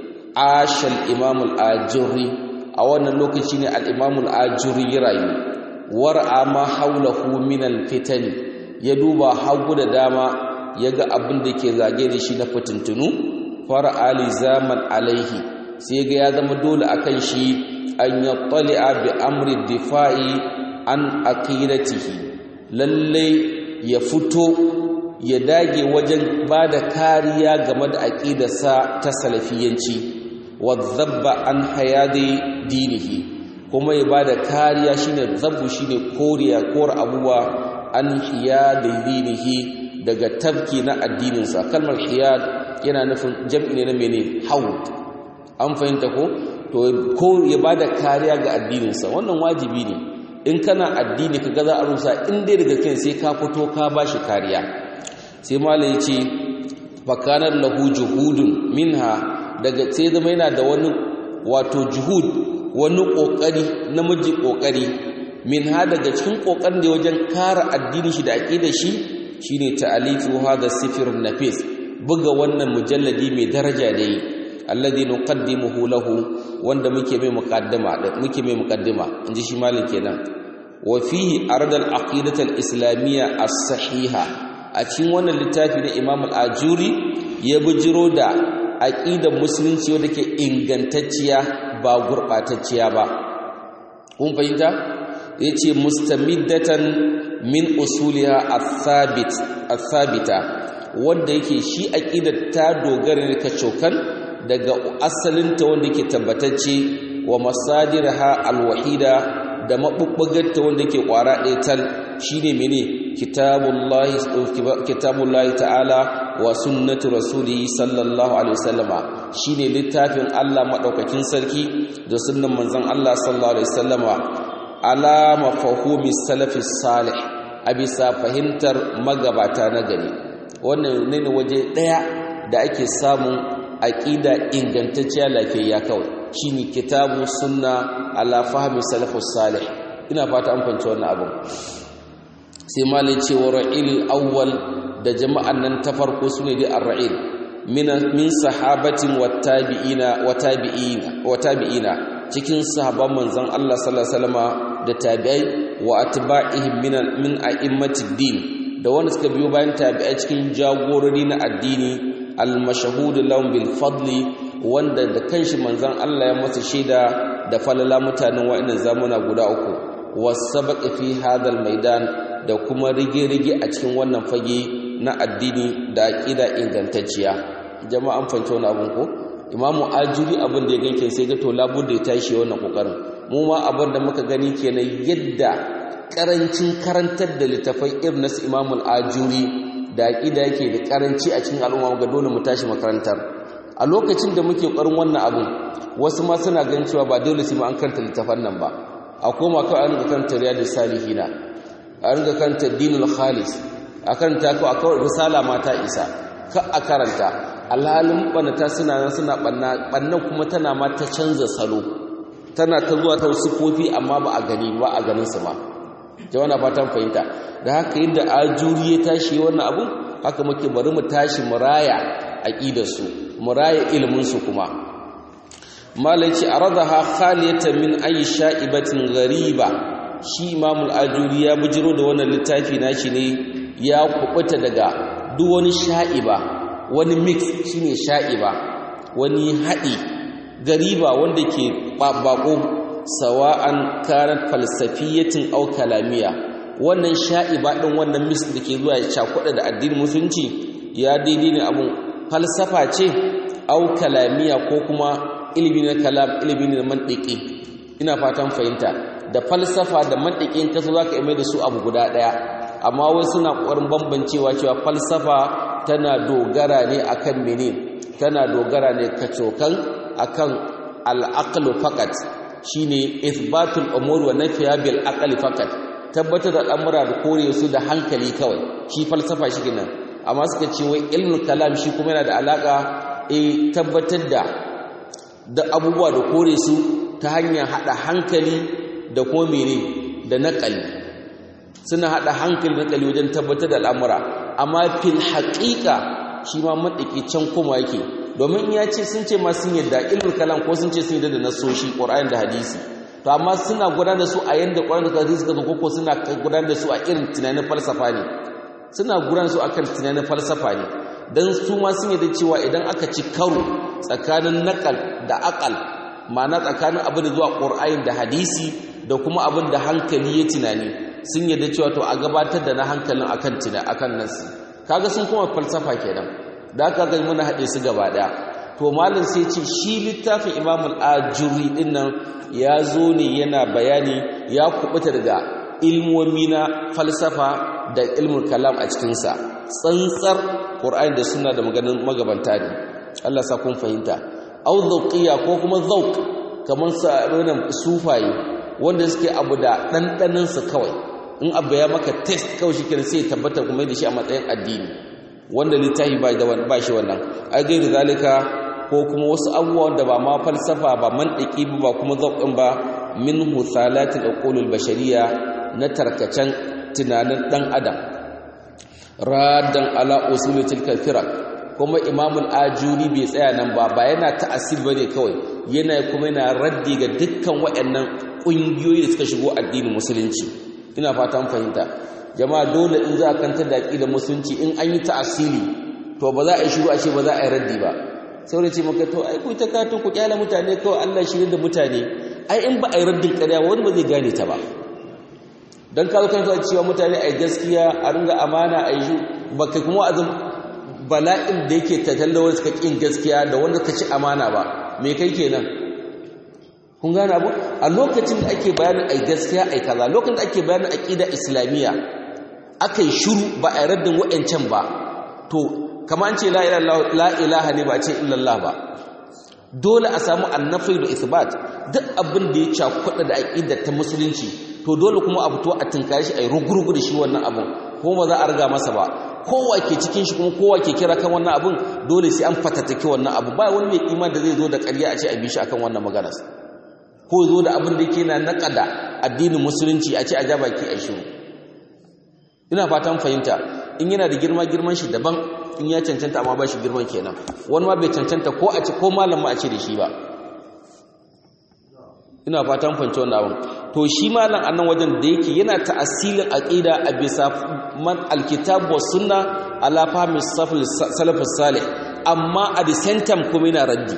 ashal imamul ajuri a wannan lokaci ne al'imamul ajuri ya rayu war'a ma haulahu min alfitani ya duba hagu da dama ya ga abin da ke zage da shi na fitintunu fara ali zaman alaihi sai ga ya zama dole akan shi an ya tsali'a bi amri difa'i an aqidatihi lalle ya fito ya dage wajen ba da kariya game da aqidarsa ta salafiyanci wadhabba an hayadi dinihi kuma ya ba da kariya shine zabbu shine koriya kor abuwa an hiyadi dinihi daga tabki na addininsa kalmar hiyad yana nufin jam'i ne na mene haud an fahimta ko to ko ya bada kariya ga addininsa wannan wajibi ne in kana addini ka ga za a rusa in dai daga kai sai ka fito ka bashi kariya sai malai yace fakanar lahu juhudun minha daga sai zama yana da wani wato juhud wani kokari namiji kokari minha daga cikin kokarin da wajen kare addini shi da aqidar shi shine ta'alifu hada sifirun nafis buga wannan mujalladi mai daraja da yi alladhi nuqaddimuhu lahu wanda muke mai muqaddima muke mai muqaddima inji shi malin kenan wa fihi arad al aqidah al islamiyya as sahiha a cikin wannan littafi na Imam al Ajuri ya bujiro da aqidar musulunci wanda ke ingantacciya ba gurbatacciya ba kun fahimta yace mustamiddatan min usuliha ath-thabit ath-thabita wanda yake shi aqidar ta dogara ne kacokan daga asalinta wanda yake tabbatacce wa masadirha alwahida da mabubbugarta wanda yake kwara ɗaya tal shine mene kitabullahi kitabullahi ta'ala wa sunnatu rasuli sallallahu alaihi wasallama shine littafin Allah madaukakin sarki da sunnan manzon Allah sallallahu alaihi wasallama ala mafahumi salafis salih a bisa fahimtar magabata na gari wannan ne waje ɗaya da ake samun aqida ingantacciya lafiyayya kawai shine kitabu sunna ala fahmi salafus salih ina fata an fahimci wannan abin sai malai ce wa ra'il awwal da jama'an nan ta farko sune dai ar-ra'il min min sahabatin wattabi'ina watabi'ina watabi'ina cikin sahabban manzon Allah sallallahu alaihi wasallama da tabi'ai wa atba'ihim min min a'immatid din da wanda suka biyo bayan tabi'ai cikin jagorori na addini al-mashhud lahum bil fadli wanda da kanshi manzon Allah ya masa shaida da falala mutanen wa'annan zamuna guda uku wasabaq fi hadal maidan da kuma rige-rige a cikin wannan fage na addini da aqida ingantacciya jama'an fanci wannan abun ko imamu ajuri abin da ya ganke sai ga to labudda ya tashi wannan kokarin mu ma abin da muka gani kenan yadda karancin karantar da littafai irin nasu imamul ajuri da aqida yake da karanci a cikin al'umma ga dole mu tashi makarantar a lokacin da muke ƙarin wannan abin wasu ma suna ganin cewa ba dole sai mu an karanta littafan nan ba a koma kawai an ga karanta riyadus salihina a ringa karanta dinul khalis a karanta ko a kawai risala ma ta isa ka a karanta alhalin ɓannata suna nan suna ɓanna ɓannan kuma tana ma ta canza salo tana ta zuwa ta sufofi amma ba a gani ba a ganin su ma jawana fatan fahimta da haka yadda ajuri ya tashi wannan abun haka muke bari mu tashi mu raya aqidarsu mu raya ilimin su kuma malai ce aradaha khaliyatan min ayi sha'ibatin ghariba shi imamul ajuri ya bujiro da wannan littafi nashi ne ya kubuta daga duk wani sha'iba wani mix shine sha'iba wani haɗi gariba wanda ke bako sawa'an kanat falsafiyatin aw kalamiya wannan sha'iba din wannan mix da ke zuwa ya cakuɗa da addinin musulunci ya daidai ne abun falsafa ce aw kalamiya ko kuma ilimi na kalam ilimi na mantiki ina fatan fahimta da falsafa da mantikin kaso zaka yi mai da su abu guda daya amma wai suna ƙoƙarin bambancewa cewa falsafa tana dogara ne akan mene tana dogara ne kacokan akan al-aqlu faqat shine ithbatul umur wa nafiya bil aqli faqat tabbatar da al'amura da kore su da hankali kawai shi falsafa shi kenan amma suka ce wai ilmul kalam shi kuma yana da alaka eh tabbatar da da abubuwa da kore su ta hanyar hada hankali da kuma mene da naqali suna hada hankali da naqali wajen tabbatar da al'amura amma fil haqiqa shi ma madaki can kuma yake domin ya ce sun ce ma sun yadda ilmul kalam ko sun ce sun yadda da nasoshi qur'ani da hadisi to amma suna gudanar da su a yanda qur'ani da hadisi suka zo ko suna gudanar da su a irin tunanin falsafa ne suna gudanar da su akan tunanin falsafa ne dan su ma sun yadda cewa idan aka ci karo tsakanin naqal da aqal ma'ana tsakanin abin da zuwa qur'ani da hadisi da kuma abin da hankali ya tunani sun yadda cewa to a gabatar da na hankalin akan tuna akan nasi kaga sun kuma falsafa kenan da aka ga muna haɗe su gaba ɗaya to malin sai ce shi littafin imam al-ajuri din nan ya zo ne yana bayani ya kubuta daga ilmomi na falsafa da ilmul kalam a cikinsa tsantsar ƙur'ani da suna da maganin magabanta ne Allah sa kun fahimta au zauqiya ko kuma zauq kamar sa wannan sufaye wanda suke abu da ɗanɗanin su kawai in abu ya maka test kawai shi kenan sai ya tabbata kuma da shi a matsayin addini wanda littafi ba da ba shi wannan ai gairu zalika ko kuma wasu abubuwan da ba ma falsafa ba mantiki ba ba kuma zauqin ba min husalatil uqulul bashariya na tarkacen tunanin dan adam raddan ala usul tilka firaq kuma imamul ajuri bai tsaya nan ba ba yana ta'assir bane kawai yana kuma yana raddi ga dukkan waɗannan ƙungiyoyi da suka shigo addinin musulunci ina fatan fahimta jama'a dole in za a kantar da aqidar musulunci in an yi ta'asili to ba za a yi shiru a ce ba za a yi raddi ba sai da ce maka to ai ku ta kato ku kyala mutane kawai Allah shi da mutane ai in ba a yi raddin ƙarya wani ba zai gane ta ba dan ka zo kan cewa mutane ai gaskiya a ringa amana a yi ba kai kuma azum bala'in da yake tattalla wanda suka kin gaskiya da wanda ka ci amana ba me kai kenan kun gane abu a lokacin da ake bayanin ai gaskiya ai kaza lokacin da ake bayanin aqida islamiyya aka yi shiru ba a raddin wa'ancan ba to kama an ce la ilaha ne ba a ce illallah ba dole a samu annafi da isbat duk abin da ya cakuɗa da aqida ta musulunci to dole kuma a fito a tinkare shi ai rugurgu da shi wannan abin kuma ba za a riga masa ba kowa ke cikin shi kuma kowa ke kira kan wannan abin dole sai an fatattake wannan abu ba wani mai iman da zai zo da ƙarya a ce a bi shi akan wannan maganar ko zo da abin da yake na naƙada addinin musulunci a ce a ja baki a shiru ina fatan fahimta in yana da girma girman shi daban in ya cancanta amma ba shi girman kenan wani ma bai cancanta ko a ce ko malam ma a ce da shi ba ina fatan fahimci wannan abin to shi malam annan wajen da yake yana ta'asilin aqida a bisa man alkitab was sunna ala fahmi salafus salih amma a the same time kuma yana raddi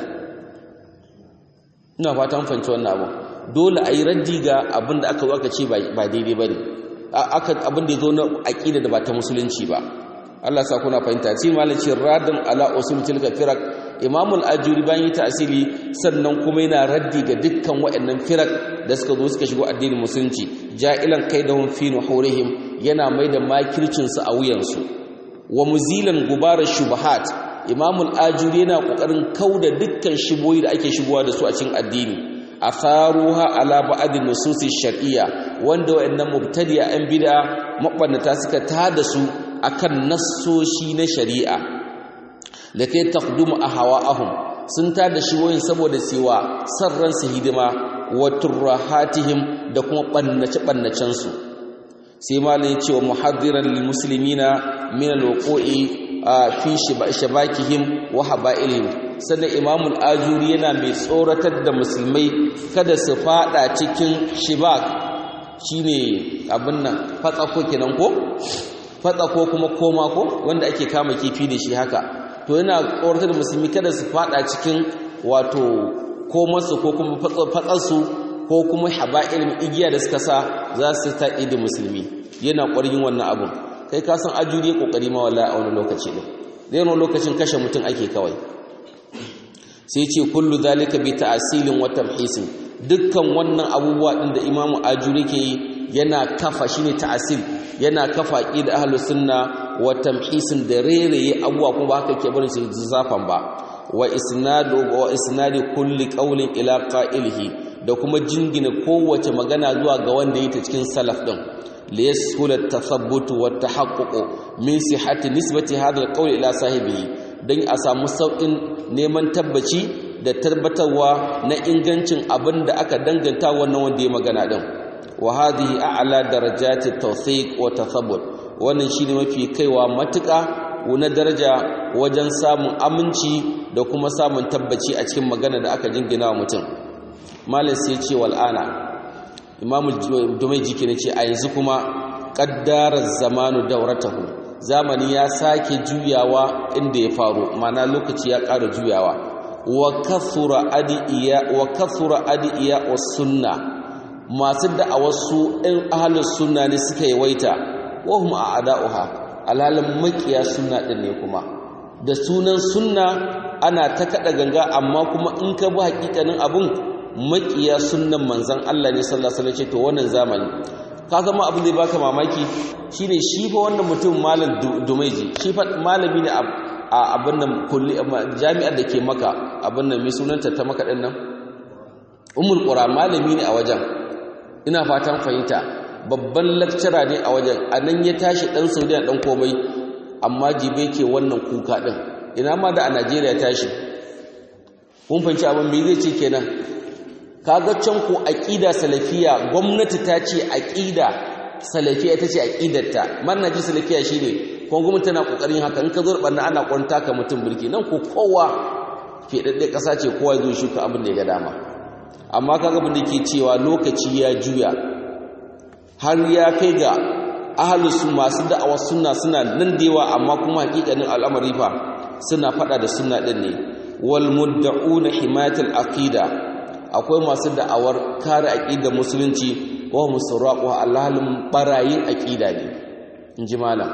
ina fatan fahimci wannan abu dole a yi raddi ga abin da aka zo aka ce ba daidai ba ne abin da ya zo na aƙida da ba ta musulunci ba Allah sa kuna fahimta ce malaci radin ala usul tilka firak imamul ajuri bayan yi tasiri sannan kuma yana raddi ga dukkan waɗannan firak da suka zo suka shigo addinin musulunci ja'ilan kaidahum fi nuhurihim yana mai da makircin su a wuyansu wa muzilan gubarar shubahat imamul ajuri yana kokarin kauda dukkan shiboyi da ake shigowa da su a cikin addini atharuha ala ba'd nusus shar'iyya wanda wayannan mubtadi'a an bid'a mabannata suka tada su akan nassoshi na shari'a da kai taqdumu ahwa'ahum sun tada shi wayin saboda cewa san ransu hidima wa turrahatihim da kuma bannace bannacen su sai malai cewa muhaddiran lil muslimina min al-wuqu'i fi shabakihim wa haba'ilihim sannan imamul ajuri yana mai tsoratar da musulmai kada su fada cikin shibak shine abin nan fatsako kenan ko fatsako kuma koma ko wanda ake kama kifi da shi haka to yana tsoratar da musulmi kada su fada cikin wato komarsu ko kuma fatsarsu ko kuma haba'ilin igiya da suka sa za su ta da musulmi yana ƙwarin wannan abin kai ka san ajuri ya kokari ma wallahi a wani lokaci ne zai wani lokacin kashe mutum ake kawai sai ce kullu zalika bi ta'silin wa tamhisin dukkan wannan abubuwa din da imamu ajuri ke yi yana kafa shine ta'sil yana kafa aqid ahlus sunna wa tamhisin da rereye abubuwa kuma ba haka ke barin shi zafan ba wa isnadu wa isnadi kulli qawlin ila qa'ilihi da kuma jingina kowace magana zuwa ga wanda yake cikin salaf din ليسهل التثبت والتحقق من صحة نسبة هذا القول إلى صاحبه don a samu sauƙin neman tabbaci da tabbatarwa na ingancin abin da aka danganta wannan wanda ya magana din wa hadhihi a'la darajati tawthiq wa tathabbut wannan shine mafi kaiwa matuƙa na daraja wajen samun aminci da kuma samun tabbaci a cikin magana da aka jingina wa mutum malam sai ce wal'ana imamu dumaiji ke ce a yanzu kuma ƙaddarar zamanu dauratahu zamani ya sake juyawa inda ya faru mana lokaci ya ƙara juyawa wa kathura adi'iya wa sunna masu da'awar su ɗin ahalin sunna ne suka yawaita wa hum a ada'uha alhalin makiya sunna ɗin ne kuma da sunan sunna ana ta kaɗa ganga amma kuma in ka bi hakikanin abun makiya sunnan manzan Allah ne sallallahu alaihi wasallam to wannan zamani ka zama abin da ya baka mamaki shine shi fa wannan mutum malam dumaiji shi fa malami ne a abin nan kulli jami'ar da ke maka abin nan mai sunanta ta maka din nan ummul qura malami ne a wajen ina fatan fahimta babban lecturer ne a wajen anan ya tashi dan Saudiya dan komai amma jibe ke wannan kuka din ina ma da a Najeriya tashi kun fahimci abin me zai ce kenan kaga can ko aqida salafiya gwamnati ta ce aqida salafiya ita ce aqidarta manhaji salafiya shine ko gwamnati tana kokarin haka in ka zo barna ana kwanta ka mutum burki nan ko kowa fedadde kasa ce kowa zo shuka abin da ya ga dama amma kaga abin da ke cewa lokaci ya juya har ya kai ga ahlus masu da'awar sunna suna nan da yawa amma kuma hakikanin al'amari fa suna fada da sunna din ne wal mudda'una himayatul aqida akwai masu da'awar kare aqida musulunci wa musarraqu alhalin barayin aqida ne inji malam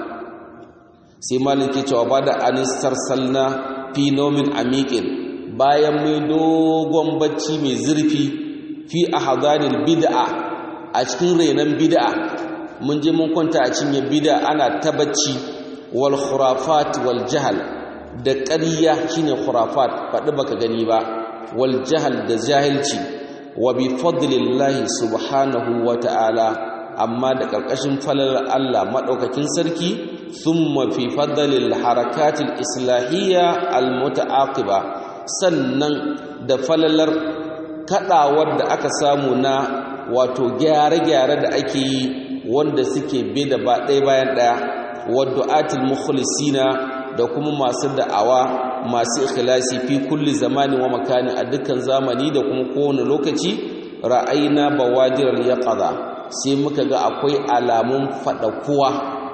sai malam ke cewa bada anis sarsalna fi nomin amiqin bayan mai dogon bacci mai zurfi fi ahadanil bid'a a cikin renan bid'a mun je mun kwanta a cinye bid'a ana ta bacci wal khurafat wal jahl da ƙarya shine khurafat faɗi baka gani ba wal jahl da jahilci wa bi fadlillahi subhanahu wa ta'ala amma da ƙarƙashin falalar Allah maɗaukakin sarki thumma fi fadlil harakatil islahiyya al muta'aqiba sannan da falalar kadawar da aka samu na wato gyare-gyare da ake yi wanda suke bi da ba ɗaya bayan ɗaya waddu'atul mukhlisina da kuma masu da'awa masu ikhlasi fi kulli zamani wa makani a dukkan zamani da kuma kowane lokaci ra'ayna bawadiral yaqaza sai muka ga akwai alamun fadakuwa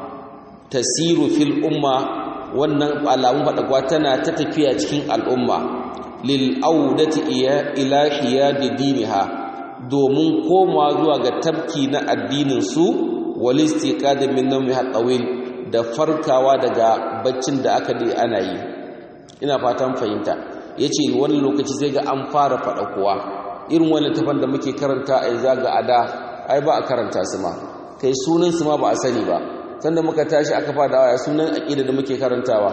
tasiru fil umma wannan alamun fadakuwa tana ta tafiya cikin al'umma lil audati ila hiyadi diniha domin komawa zuwa ga tabki na addinin su wal istiqad min nawmi hatawil da farkawa daga baccin da aka dai ana yi ina fatan fahimta yace wannan lokaci sai ga an fara fada kuwa irin wannan tafan da muke karanta a yanzu ga ada ai ba a karanta su ma kai sunan su ma ba a sani ba sanda muka tashi aka fara waya sunan aqida da muke karantawa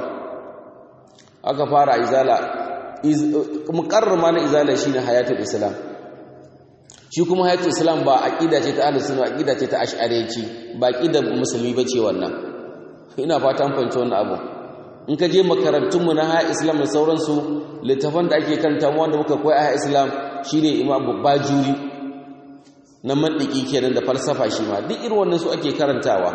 aka fara izala muqarrama na izala shine hayatul islam shi kuma hayatul islam ba aqida ce ta ahlus sunna aqida ce ta ash'ariyanci ba aqida musulmi bace wannan ina fatan fahimci wannan abu in ka je makarantunmu na haya islam da sauransu littafan da ake karanta wanda muka koyi a haya islam shine imam bajuri na mandiki kenan da falsafa shi ma duk irin wannan su ake karantawa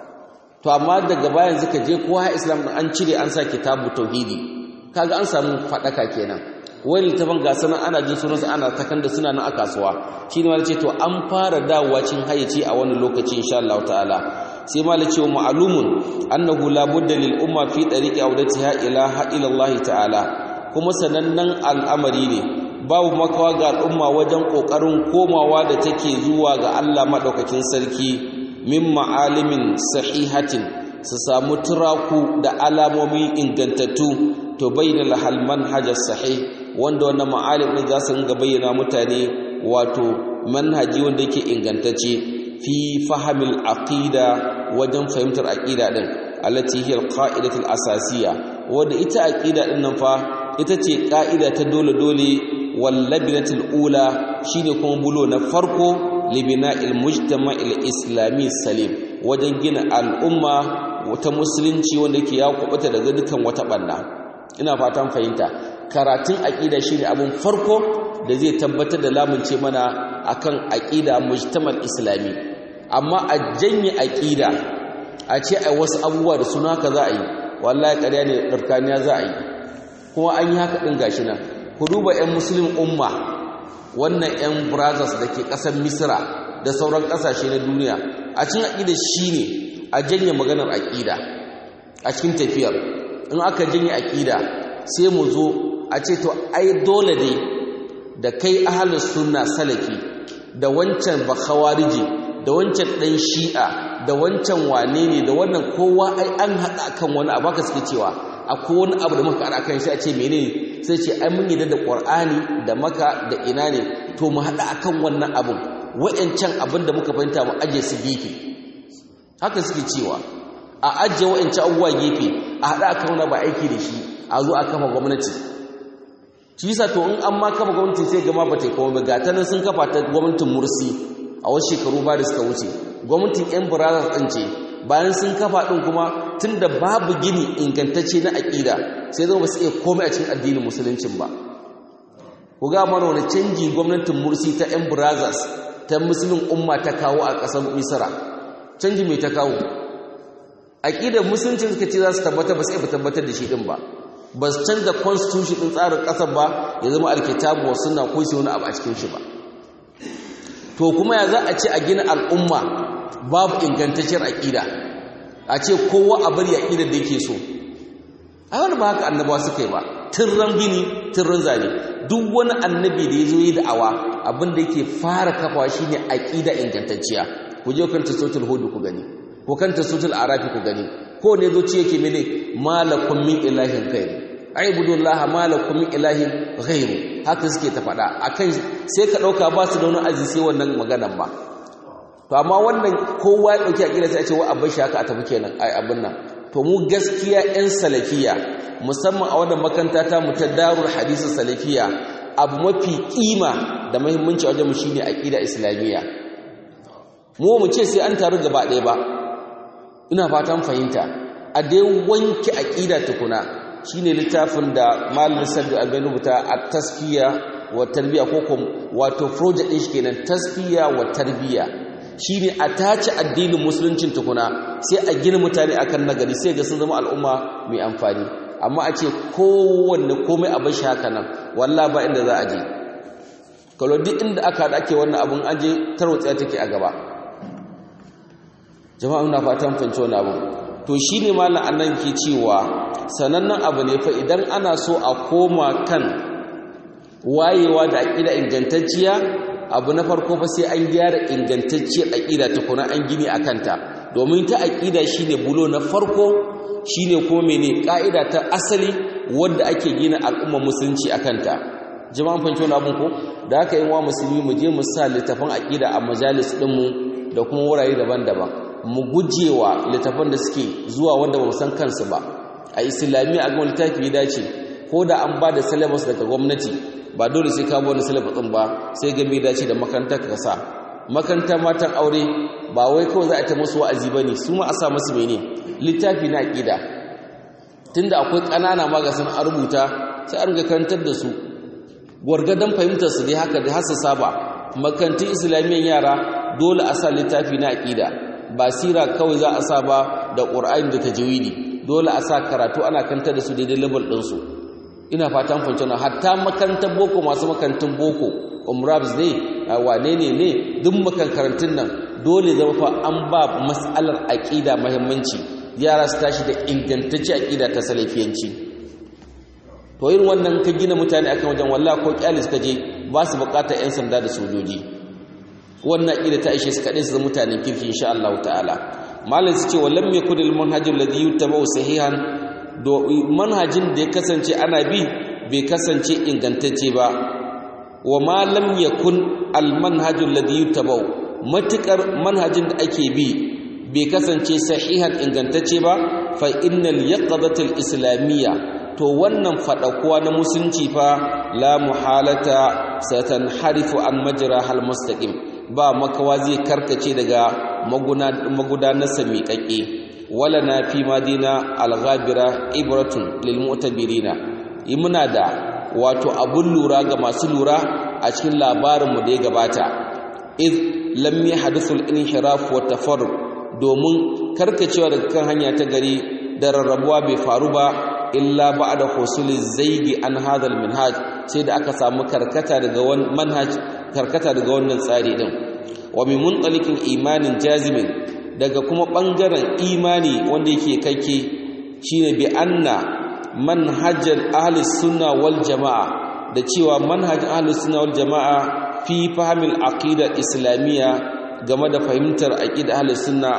to amma daga bayan zaka je ko haya islam an cire an sa kitabu tauhidi kaga an samu fadaka kenan wani littafin ga sanan ana jin sunansa ana takan da suna nan a kasuwa shi ne wani ce to an fara dawowa cin hayyaci a wani lokaci insha Allah ta'ala sai ma lace wa ma'lumun annahu la budda lil umma fi tariqi awdatiha ila ila Allah ta'ala kuma sanannen al'amari ne babu makawa ga al'umma wajen kokarin komawa da take zuwa ga Allah madaukakin sarki min ma'alimin sahihatin su samu turaku da alamomi ingantattu to bayyana lahal manhajar sahih wanda wannan ma'alim din za su ringa bayyana mutane wato manhaji wanda yake ingantacce fi fahimil aqida wajen fahimtar aqida din allati hiya alqa'idatul asasiyya wanda ita aqida din nan fa ita ce ka'ida ta dole dole wallabinatul ula shine kuma bulo na farko libina'il mujtama'il islami salim wajen gina al'umma wata musulunci wanda ke ya kubuta daga dukan wata banna ina fatan fahimta karatun aƙida shine abin farko da zai tabbatar da lamunce mana akan aƙida mujtamal islami amma a janye aƙida a ce a wasu abubuwa da suna ka za a yi wallahi ƙarya ne ɗarkaniya za a yi kuma an yi haka ɗin gashi nan ku duba 'yan musulun umma wannan 'yan brothers da ke ƙasar misira da sauran ƙasashe na duniya a cikin aƙida shine a janye maganar aƙida a cikin tafiyar in aka janye aƙida sai mu zo a ce to ai dole ne da kai ahalus sunna salafi da wancan bakhawariji da wancan dan shi'a da wancan wane ne da wannan kowa ai an haɗa akan wani abu haka suke cewa akwai wani abu da muka haɗa akan shi a ce menene sai ce ai mun yi da qur'ani da maka da ina ne to mu haɗa akan wannan abun wa'ancan abin da muka fahimta mu aje su gefe haka suke cewa a ajiye wa'ancan abubuwa gefe a haɗa akan wani ba aiki da shi a zo a kafa gwamnati shi yasa to in an ma kafa gwamnati sai gama ba ta yi kuma ga ta nan sun kafa ta gwamnatin mursi a wasu shekaru ba da suka wuce gwamnatin yan brothers ɗin ce bayan sun kafa ɗin kuma tun da babu gini ingantacce na aƙida sai zama ba su iya komai a cikin addinin musuluncin ba ku ga mana wani canji gwamnatin mursi ta yan brothers ta musulun umma ta kawo a ƙasar misira canji mai ta kawo aƙidar musuluncin suka ce za su tabbatar ba su iya tabbatar da shi ɗin ba ba su canza constitution ɗin tsarin ƙasar ba ya zama alkitabu wa suna ko shi wani abu a cikin shi ba to kuma ya za a ce a gina al'umma babu ingantacciyar aƙida a ce kowa a bari aƙidar da yake so a wani ba haka annabawa suka yi ba tirran gini tirran zane duk wani annabi da ya zo yi da'awa abin da yake fara kafawa shine aƙida ingantacciya ku je kanta sautul hudu ku gani ko kanta sautul arafi ku gani ko ne zo ce yake mene malakum min ilahin ghairu aibudullaha malakum min ilahin ghairu haka suke ta faɗa akan sai ka ɗauka ba su da wani azizi sai wannan maganan ba to amma wannan kowa ya ɗauki aƙida sai a ce wa abin shi haka a tafi kenan ai abin nan to mu gaskiya 'yan salafiya musamman a wannan makanta ta mu ta darul hadisi salafiya abu mafi kima da muhimmanci a wajen mu shine aqida islamiyya mu mu ce sai an taru gaba ɗaya ba ina fatan fahimta a dai wanke aqida tukuna shine littafin da malamin sabbi albani rubuta a tasfiya wa tarbiya ko wato project din shi kenan tasfiya wa tarbiya shine a tace addinin musuluncin tukuna sai a gina mutane akan nagari sai ga sun zama al'umma mai amfani amma a ce kowanne komai abin shi haka nan wallah ba inda za a je kalo duk inda aka haɗa ake wannan abin an je tarwatsiya take a gaba jama'a ina fatan fahimci wani abu to shine malam annan ke cewa sanannen abu ne fa idan ana so a koma kan wayewa da aƙida ingantacciya abu na farko fa sai an gyara ingantacciyar aƙida tukuna an gini a kanta domin ta aƙida shine bulo na farko shine kuma mene ƙa'ida ta asali wadda ake gina al'ummar musulunci a kanta jama'an fahimci wani abin ko da aka yi wa musulmi mu je mu sa littafin aƙida a majalis ɗinmu da kuma wurare daban-daban mu gujewa littafan da suke zuwa wanda ba mu san kansu ba a islamiyya a ga littafi ya dace ko da an ba da syllabus daga gwamnati ba dole sai ka bi wani syllabus din ba sai ga me dace da makaranta ka sa makaranta matan aure ba wai kawai za a ta musu wa'azi bane su ma a sa musu mene littafi na aqida tunda akwai ƙanana magasin a rubuta sai an ga karantar da su gwargadon fahimtar su dai haka da hasa saba makarantun islamiyyar yara dole a sa littafi na aƙida ba sira kawai za a sa ba da ƙur'ani da tajwidi dole a sa karatu ana kantar da su daidai level ɗinsu ina fatan fahimci na hatta makarantar boko masu makarantun boko umrabs ne wane ne ne duk makarantun nan dole zama fa an ba mas'alar aƙida muhimmanci yara su tashi da ingantacce aƙida ta salafiyanci to irin wannan ka gina mutane akan wajen wallahi ko kyalis ka je ba su bukatar 'yan sanda da sojoji wannan aƙida ta ishe su kaɗai su zama mutanen kirki insha Allah ta'ala malam su ce wa lam yakun al manhajul ladhi yuttaba'u sahihan do manhajin da ya kasance ana bi bai kasance ingantacce ba wa ma lam yakun al manhajul ladhi yuttaba'u matukar manhajin da ake bi bai kasance sahihan ingantacce ba fa innal yaqadatul islamiyya to wannan fadakuwa na musulunci fa la muhalata satanharifu an majra hal mustaqim ba makawa zai karkace daga magudanarsa miƙaƙe wala na fi madina alghabira ibratun lil mu'tabirina muna da wato abun lura ga masu lura a cikin labarinmu da ya gabata id lam yahdithu al-inhiraf wa tafarruq domin karkacewa daga kan hanya ta gari da rarrabuwa bai faru ba illa ba'da husuli zaidi an hadha al-minhaj sai da aka samu karkata daga wannan manhaj karkata daga wannan tsari din wa min muntalikin imanin jazimin daga kuma bangaren imani wanda yake kake shine bi anna manhajal ahli sunna wal jamaa da cewa manhaj ahli sunna wal jamaa fi fahimil aqida islamiyya game da fahimtar aqida ahli sunna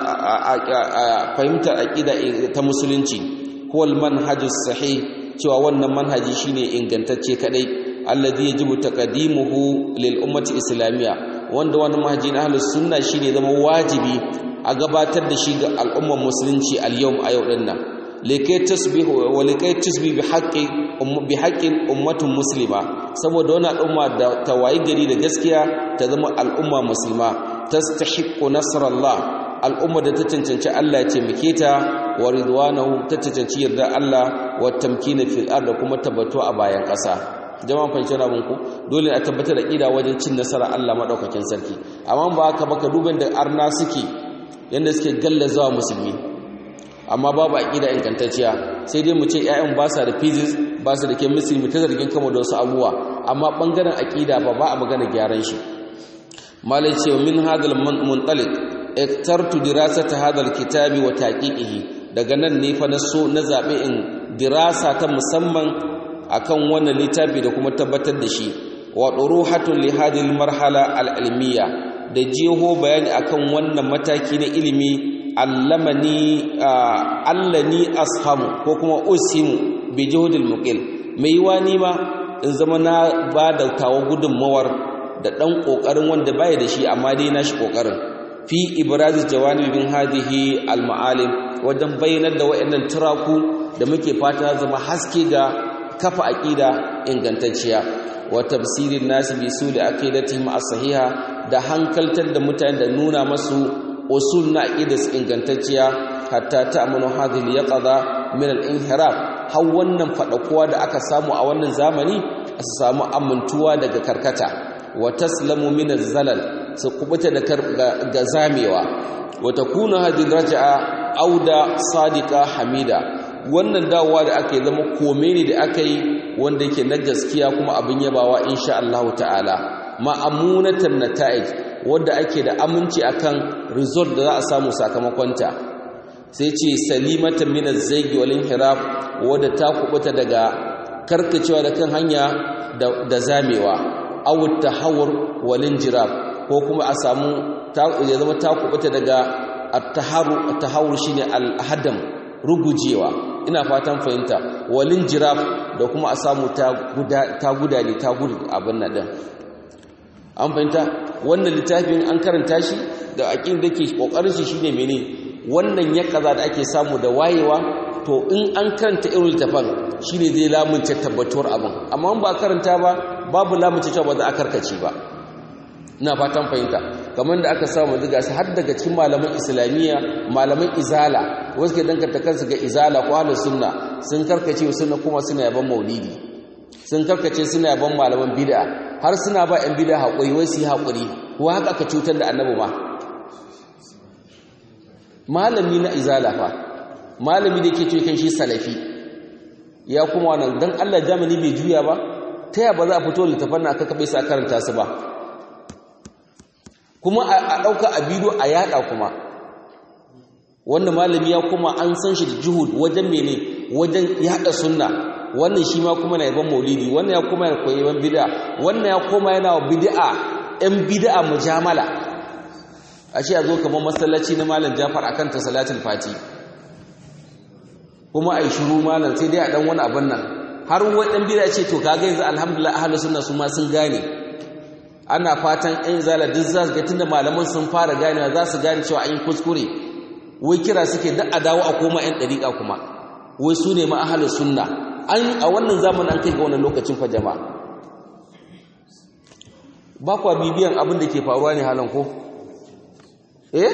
fahimtar aqida ta musulunci huwal manhajus sahih cewa wannan manhaji shine ingantacce kadai alladhi yajibu taqdimuhu lil ummati islamiyya wanda wani manhaji na ahlus sunna shine zama wajibi a gabatar da shi ga al'ummar musulunci al-yawm a yau din nan likai tasbihu wa likai tasbih bi haqqi bi haqqin ummatun muslima saboda wannan al'umma da tawayi gari da gaskiya ta zama al'umma musulma tastahiqqu nasrallah al'umma da ta cancanci Allah ya taimake ta wa ridwanahu ta cancanci yarda Allah wa tamkina fil ard kuma tabbato a bayan ƙasa jama'an fahimci na ku dole a tabbatar da ƙida wajen cin nasara Allah maɗaukakin sarki amma ba haka baka duban da arna suke yadda suke gallazawa musulmi amma babu aƙida ingantacciya sai dai mu ce 'ya'yan ba sa da physics ba su da chemistry mu ta zargin kama da wasu abubuwa amma ɓangaren aƙida ba ba a magana gyaran shi malai ce min hadal muntalik iktartu dirasata hadal kitabi wa taqiqihi daga nan ne fa na so na zabe in dirasa ta musamman akan wannan littafi da kuma tabbatar da shi wa duruhatun li hadhihi marhala al-ilmiya da jeho bayani akan wannan mataki na ilimi allamani allani ashamu ko kuma usimu bi juhudil muqil mai wani ma in zama na ba da tawo gudunmawar da dan kokarin wanda baya da shi amma dai na shi kokarin fi ibrazi jawanibin hadhihi al-ma'alim wajen bayyanar da wayannan turaku da muke fata zama haske ga kafa aqida ingantacciya wa tafsirin nasi bi suli aqidatihim as-sahiha da hankaltar da mutane da nuna masu usul na aqidas ingantacciya hatta ta'munu hadhihi yaqada min al-inhiraf har wannan fadakuwa da aka samu a wannan zamani su samu amintuwa daga karkata wa taslamu min az-zalal su kubuta da ga zamewa wa takuna hadhihi raj'a auda sadiqa hamida wannan dawowa da aka yi zama kome ne da aka yi wanda yake na gaskiya kuma abin yabawa insha Allah ta'ala ma'amunatan nata'ij wanda ake da aminci akan result da za a samu sakamakonta sai ce salimatan min az-zayg wal inhiraf wanda ta kubuta daga karkacewa da kan hanya da zamewa aw tahawur wal injirab ko kuma a samu ya zama ta kubuta daga at-taharu at-tahawur shine al-hadam rugujewa ina fatan fahimta walin jiraf da kuma a samu ta gudane ta gudu abin nan din an fahimta wannan littafin an karanta shi da aƙin da ke ƙoƙarin shi shine mene wannan ya kaza da ake samu da wayewa to in an karanta irin littafin shine zai lamunce tabbatuwar abin amma ba karanta ba babu lamunce cewa ba za a karkace ba ina fatan fahimta kamar da aka samu daga su har daga cikin malaman islamiyya malaman izala wasu ke danganta kansu ga izala ko ahlus sunna sun karkace sunna kuma suna yaban maulidi sun karkace suna yaban malaman bid'a har suna ba yan bid'a haƙuri wai su yi haƙuri ko haka aka cutar da annabi ma malami na izala fa malami da ke ce kan shi salafi ya kuma wannan dan Allah jamani bai juya ba ta ya ba za a fito littafan aka kabe sa karanta su ba kuma a ɗauka a bidiyo a yada kuma wanda malami ya kuma an san shi da juhud wajen mene wajen yada sunna wannan shi ma kuma na yaban maulidi wannan ya kuma yana koyi yaban bid'a wannan ya kuma yana wa bid'a ɗan bid'a mujamala a ce a zo kamar masallaci na malam Jafar akan ta salatul fati kuma ai shiru malam sai dai a dan wani abin nan har wadan bid'a ce to kaga yanzu alhamdulillah ahlus sunna su ma sun gane ana fatan ɗan zala duk za su ga tunda malaman sun fara ganewa za su gane cewa an yi kuskure wai kira suke da a dawo a koma ‘yan ɗariƙa kuma wai su ne ma'ahalar sunna a wannan zamanin an kai ga wannan lokacin fa jama'a ba kwa bibiyan abin da ke faruwa ne halin ko eh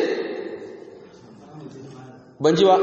ban ji ba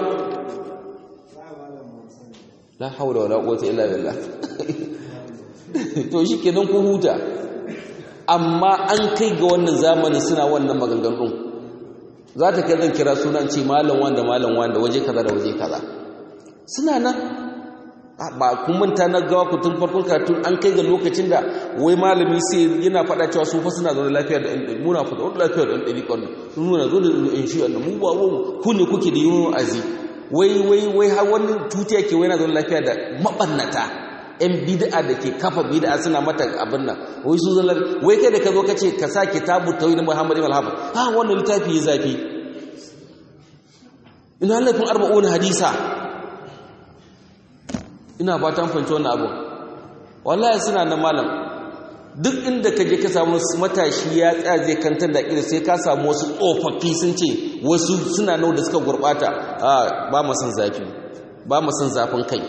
la haula wala quwwata illa billah to shi kenan ku huta amma an kai ga wannan zamanin suna wannan maganganun za ta kai zan kira sunan ce malam wanda malam wanda waje kaza da waje kaza suna nan ba kun manta na gawa ku tun farkon kartun an kai ga lokacin da wai malami sai yana faɗa cewa su fa suna zaune lafiya da ɗan muna fa da lafiya da ɗan ɗari ƙwarni sun nuna zo da ɗan shi mu ba mu ku ne kuke da yin azi wai wai wai har wani tutiya ke wai na zaune lafiya da maɓannata ‘yan bid'a da ke kafa bid'a suna mata abin nan wai su zallar wai kai da ka zo ka ce ka sa kitabu tawhid na Muhammad ibn al-Hafiz ha wannan littafi ya zafi ina laifin arba'un hadisa ina fatan fahimci wannan abu wallahi suna na malam duk inda ka je ka samu matashi ya tsaya zai kantar da ƙira sai ka samu wasu tsofaffi sun ce wasu suna nau da suka gurɓata a ba mu san zafi ba mu san zafin kai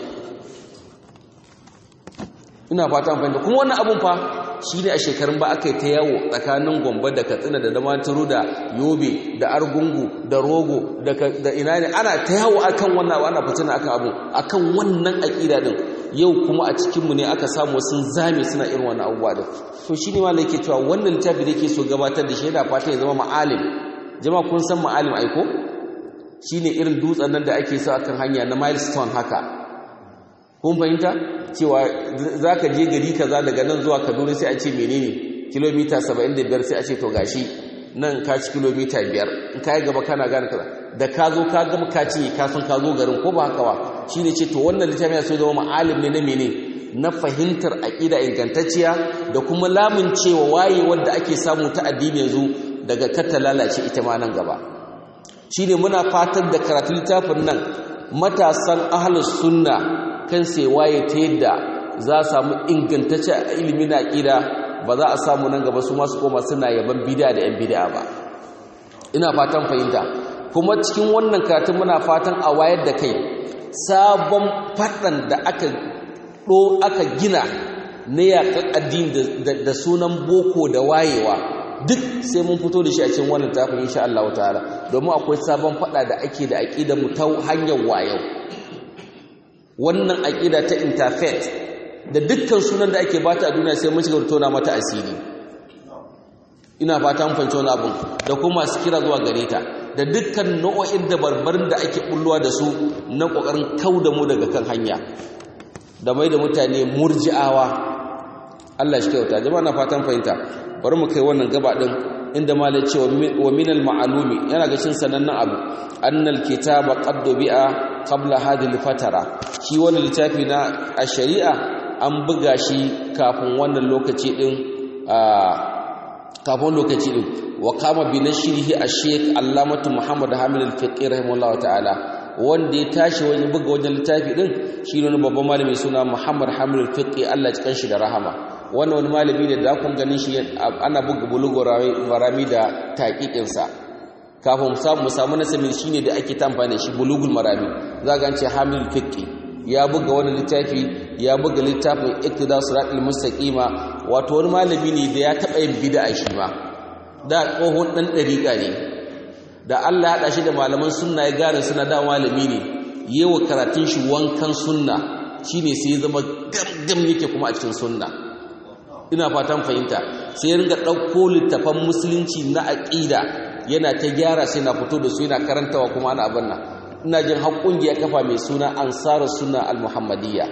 ina fata fahimta kuma wannan abun fa shi ne a shekarun ba aka yi ta yawo tsakanin gombe da katsina da damaturu da yobe da argungu da rogo da ina ne ana ta yawo akan wannan abu ana fitina akan abu akan wannan aƙida din yau kuma a cikinmu ne aka samu sun zame suna irin wannan abubuwa din to shi ne malai ke cewa wannan littafi da ke so gabatar da shi yana fata ya zama ma'alim jama'a kun san ma'alim aiko shi ne irin dutsen nan da ake sa akan hanya na milestone haka kun fahimta cewa za ka je gari kaza daga nan zuwa kaduna sai a ce menene kilomita 75 sai a ce to gashi nan ka ci kilomita 5 in ka yi gaba kana gane kaza da ka zo ka gama ka ci ka san ka zo garin ko ba haka ba shi ne ce to wannan littafin so zama ma'alim ne na mene na fahimtar aƙida ingantacciya da kuma lamun cewa waye wanda ake samu ta addini yanzu daga kata lalace ita ma nan gaba shi ne muna fatan da karatu littafin nan matasan ahlus sunna kan sai waye ta yadda za a samu ingantacce a ilimi na ƙida ba za a samu nan gaba su masu koma suna yaban bida da 'yan bida ba ina fatan fahimta kuma cikin wannan karatun muna fatan a wayar da kai sabon faɗan da aka ɗo aka gina na yaƙar addini da sunan boko da wayewa duk sai mun fito da shi a cikin wannan tafin insha Allah ta'ala domin akwai sabon faɗa da ake da aƙidar mu ta hanyar wayau wannan aƙida ta interfaith da dukkan sunan da ake bata a duniya sai mun shiga tona mata asiri ina fata mun fahimci wani abun da kuma masu kira zuwa gare ta da dukkan nau'o'in da barbarin da ake bulluwa da su na kokarin kauda mu daga kan hanya da mai da mutane murji'awa Allah shi kyauta jama'a na fatan fahimta bari mu kai wannan gaba din inda malai ce wa minal ma'alumi yana ga cin sanannen abu annal kitaba qad bi'a qabla hadhihi fatara shi wannan littafi na a shari'a an buga shi kafin wannan lokaci din kafin lokaci din wa kama bi nashrihi ash-shaykh allamatu muhammad hamid al-fiqi rahimahullah ta'ala wanda ya tashi wani buga wajen littafi din shi ne babban malami suna muhammad hamid al-fiqi Allah ya kanshi da rahama wannan wani malami ne da kun ganin shi ana buga bulugo rami da taqiqin sa kafin mu samu nasabin shine da ake tamfani shi bulugul marami za ga an ce hamid al-fiqi ya buga wani littafi ya buga littafin iktida siratul mustaqima wato wani malami ne da ya taba yin bid'a shi ma da tsohon ɗan ɗariƙa ne da Allah ya haɗa shi da malaman sunna ya gane suna da malami ne yewa karatun shi wankan sunna shine sai ya zama gamgam yake kuma a cikin sunna ina fatan fahimta sai ya ringa ɗauko littafan musulunci na aƙida yana ta gyara sai na fito da su yana karantawa kuma ana abin nan ina jin har ƙungiya kafa mai suna ansarar sunna al-muhammadiyya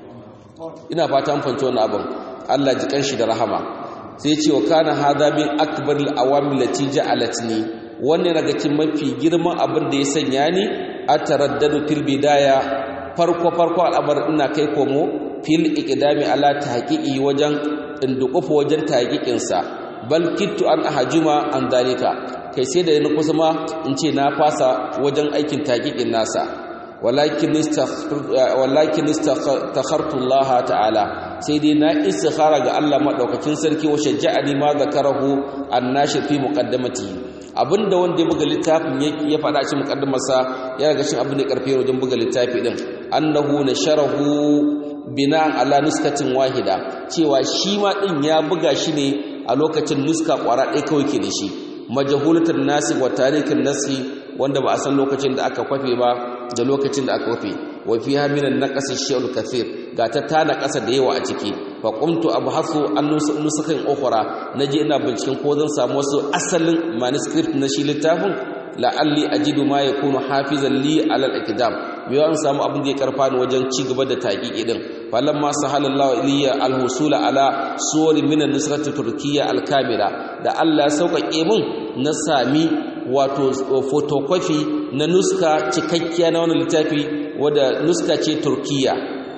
ina fatan fahimta wannan abin Allah ji kanshi da rahama sai ce wa kana hadha min akbar al-awamil lati ja'alatni wannan daga cikin mafi girman abin da ya sanya ni ataraddadu fil bidaya farko farko al'amar ina kai komo fil iqdami ala tahqiqi wajen indukufa wajen tahqiqin sa bal kittu an ahjuma an dalika kai sai da ni kusa ma in ce na fasa wajen aikin tahqiqin nasa walakin walakin istakhartu Allah ta'ala sai dai na istikhara ga Allah madaukakin sarki wa shajja'ani ma zakarahu annashi fi muqaddamati abinda wanda ya buga littafin ya faɗa cikin muqaddamarsa ya daga cikin abin da karfe wajen buga littafi din annahu nasharahu bina'an ala nuskatin wahida cewa shi ma din ya buga shi ne a lokacin nuska kwara ɗaya kawai ke da shi majahulatul nasi wa tarikin nasi wanda ba a san lokacin da aka kwafe ba da lokacin da aka kwafe wa fiha minan naqasi shay'ul kathir ga ta tana ƙasa da yawa a ciki fa qumtu abhasu an nusakan ukhra naje ina binciken ko zan samu wasu asalin manuscript na shi littafin la'alli ajidu ma yakunu hafizan li ala al-ikdam biyo an samu abin da ya karfa ni wajen ci gaba da taqiqi din falamma sahalallahu ilayya al-husula ala suwari min an-nusrati turkiyya al-kamila da Allah ya sauƙaƙe min na sami wato photocopy na nuska cikakkiya na wannan littafi wadda nuska ce turkiyya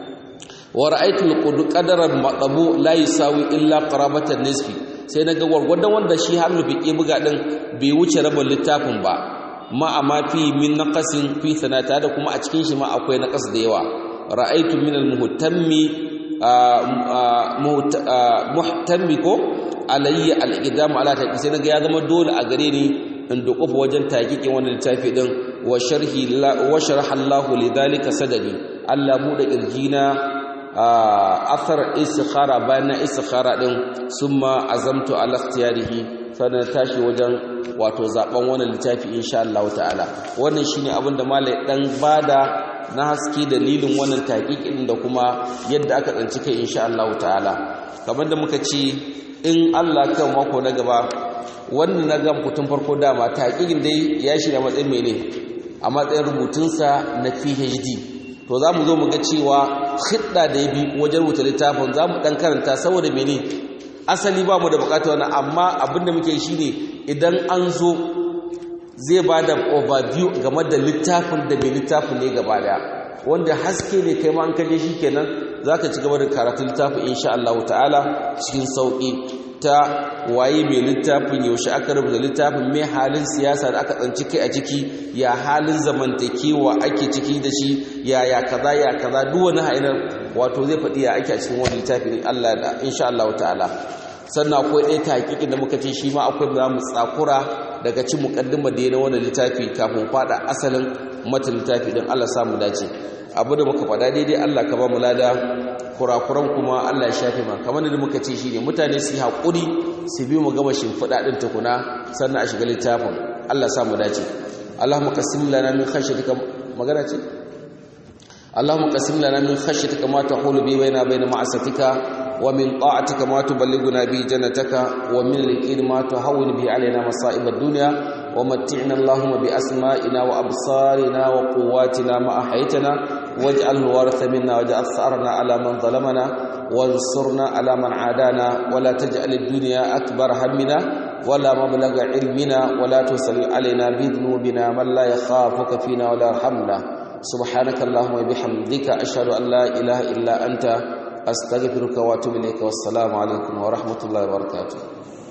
wa ra'aytu al-qadaran maqabu la yusawi illa qarabatan nisfi sai naga gwargwadon wanda shi har fiqi buga din bai wuce rabin littafin ba ma amma fi min naqasin fi sanata da kuma a cikin shi ma akwai naqas da yawa ra'aytu min al-muhtammi muhtammi ko alayya al-idam ala taqi sai naga ya zama dole a gare ni in dukufa wajen taqiqin wannan littafi din wa sharhi wa sharaha Allah lidhalika sadadi Allah mu da kirjina athar istikhara bayan na istikhara din summa azamtu ala ikhtiyarihi sannan tashi wajen wato zaben wannan littafi insha Allah ta'ala wannan shine abin da malai dan bada na haske dalilin wannan taqiqin da kuma yadda aka tsanci kai insha Allah ta'ala kamar da muka ce in Allah kan mako na gaba wannan na gan kutun farko dama taqiqin dai ya shirya matsayin mene a matsayin rubutunsa na PhD to za mu zo mu ga cewa hidda da ya bi wajen rubuta littafin za mu ɗan karanta saboda mene asali ba mu da bukata wani amma abinda muke shi ne idan an zo zai ba da overview game da littafin da mai littafin ne gaba daya wanda haske ne kai ma an kaje shi kenan za ka ci gaba da karatun littafin insha Allah ta'ala cikin sauƙi ta waye mai littafin yaushe aka rubuta littafin mai halin siyasa da aka tsanci kai a ciki ya halin zamantakewa ake ciki da shi ya ya kaza ya kaza duk wani hainar wato zai faɗi ya ake a cikin wani littafi ne Allah da insha Allah ta'ala sannan akwai ɗaya taƙiƙin da muka ce shi ma akwai za mu tsakura daga cin muƙaddima da na wani littafi kafin faɗa asalin mata littafi din Allah samu dace abu da muka faɗa daidai Allah ka ba mu lada kurakuran kuma Allah ya shafe ma kamar da muka ce shine mutane su yi haƙuri su bi mu gama shimfiɗa ɗin tukuna sannan a shiga littafin Allah sa mu dace Allahumma qasim lana min khashyatika magana ce Allahumma qasim lana min khashyatika ma tahulu bi baina baina ma'asatika wa min ta'atika ma tuballighuna bi jannataka wa min al-yaqin ma tuhawwin bi alaina masa'ib ad-dunya wa matti'na Allahumma bi asma'ina wa absarina wa quwwatina ma ahaytana واجعل الوارث منا واجعل ثأرنا على من ظلمنا وانصرنا على من عادانا ولا تجعل الدنيا أكبر همنا ولا مبلغ علمنا ولا تسل علينا بذنوبنا من لا يخافك فينا ولا يرحمنا سبحانك اللهم وبحمدك أشهد أن لا إله إلا أنت أستغفرك وأتوب إليك والسلام عليكم ورحمة الله وبركاته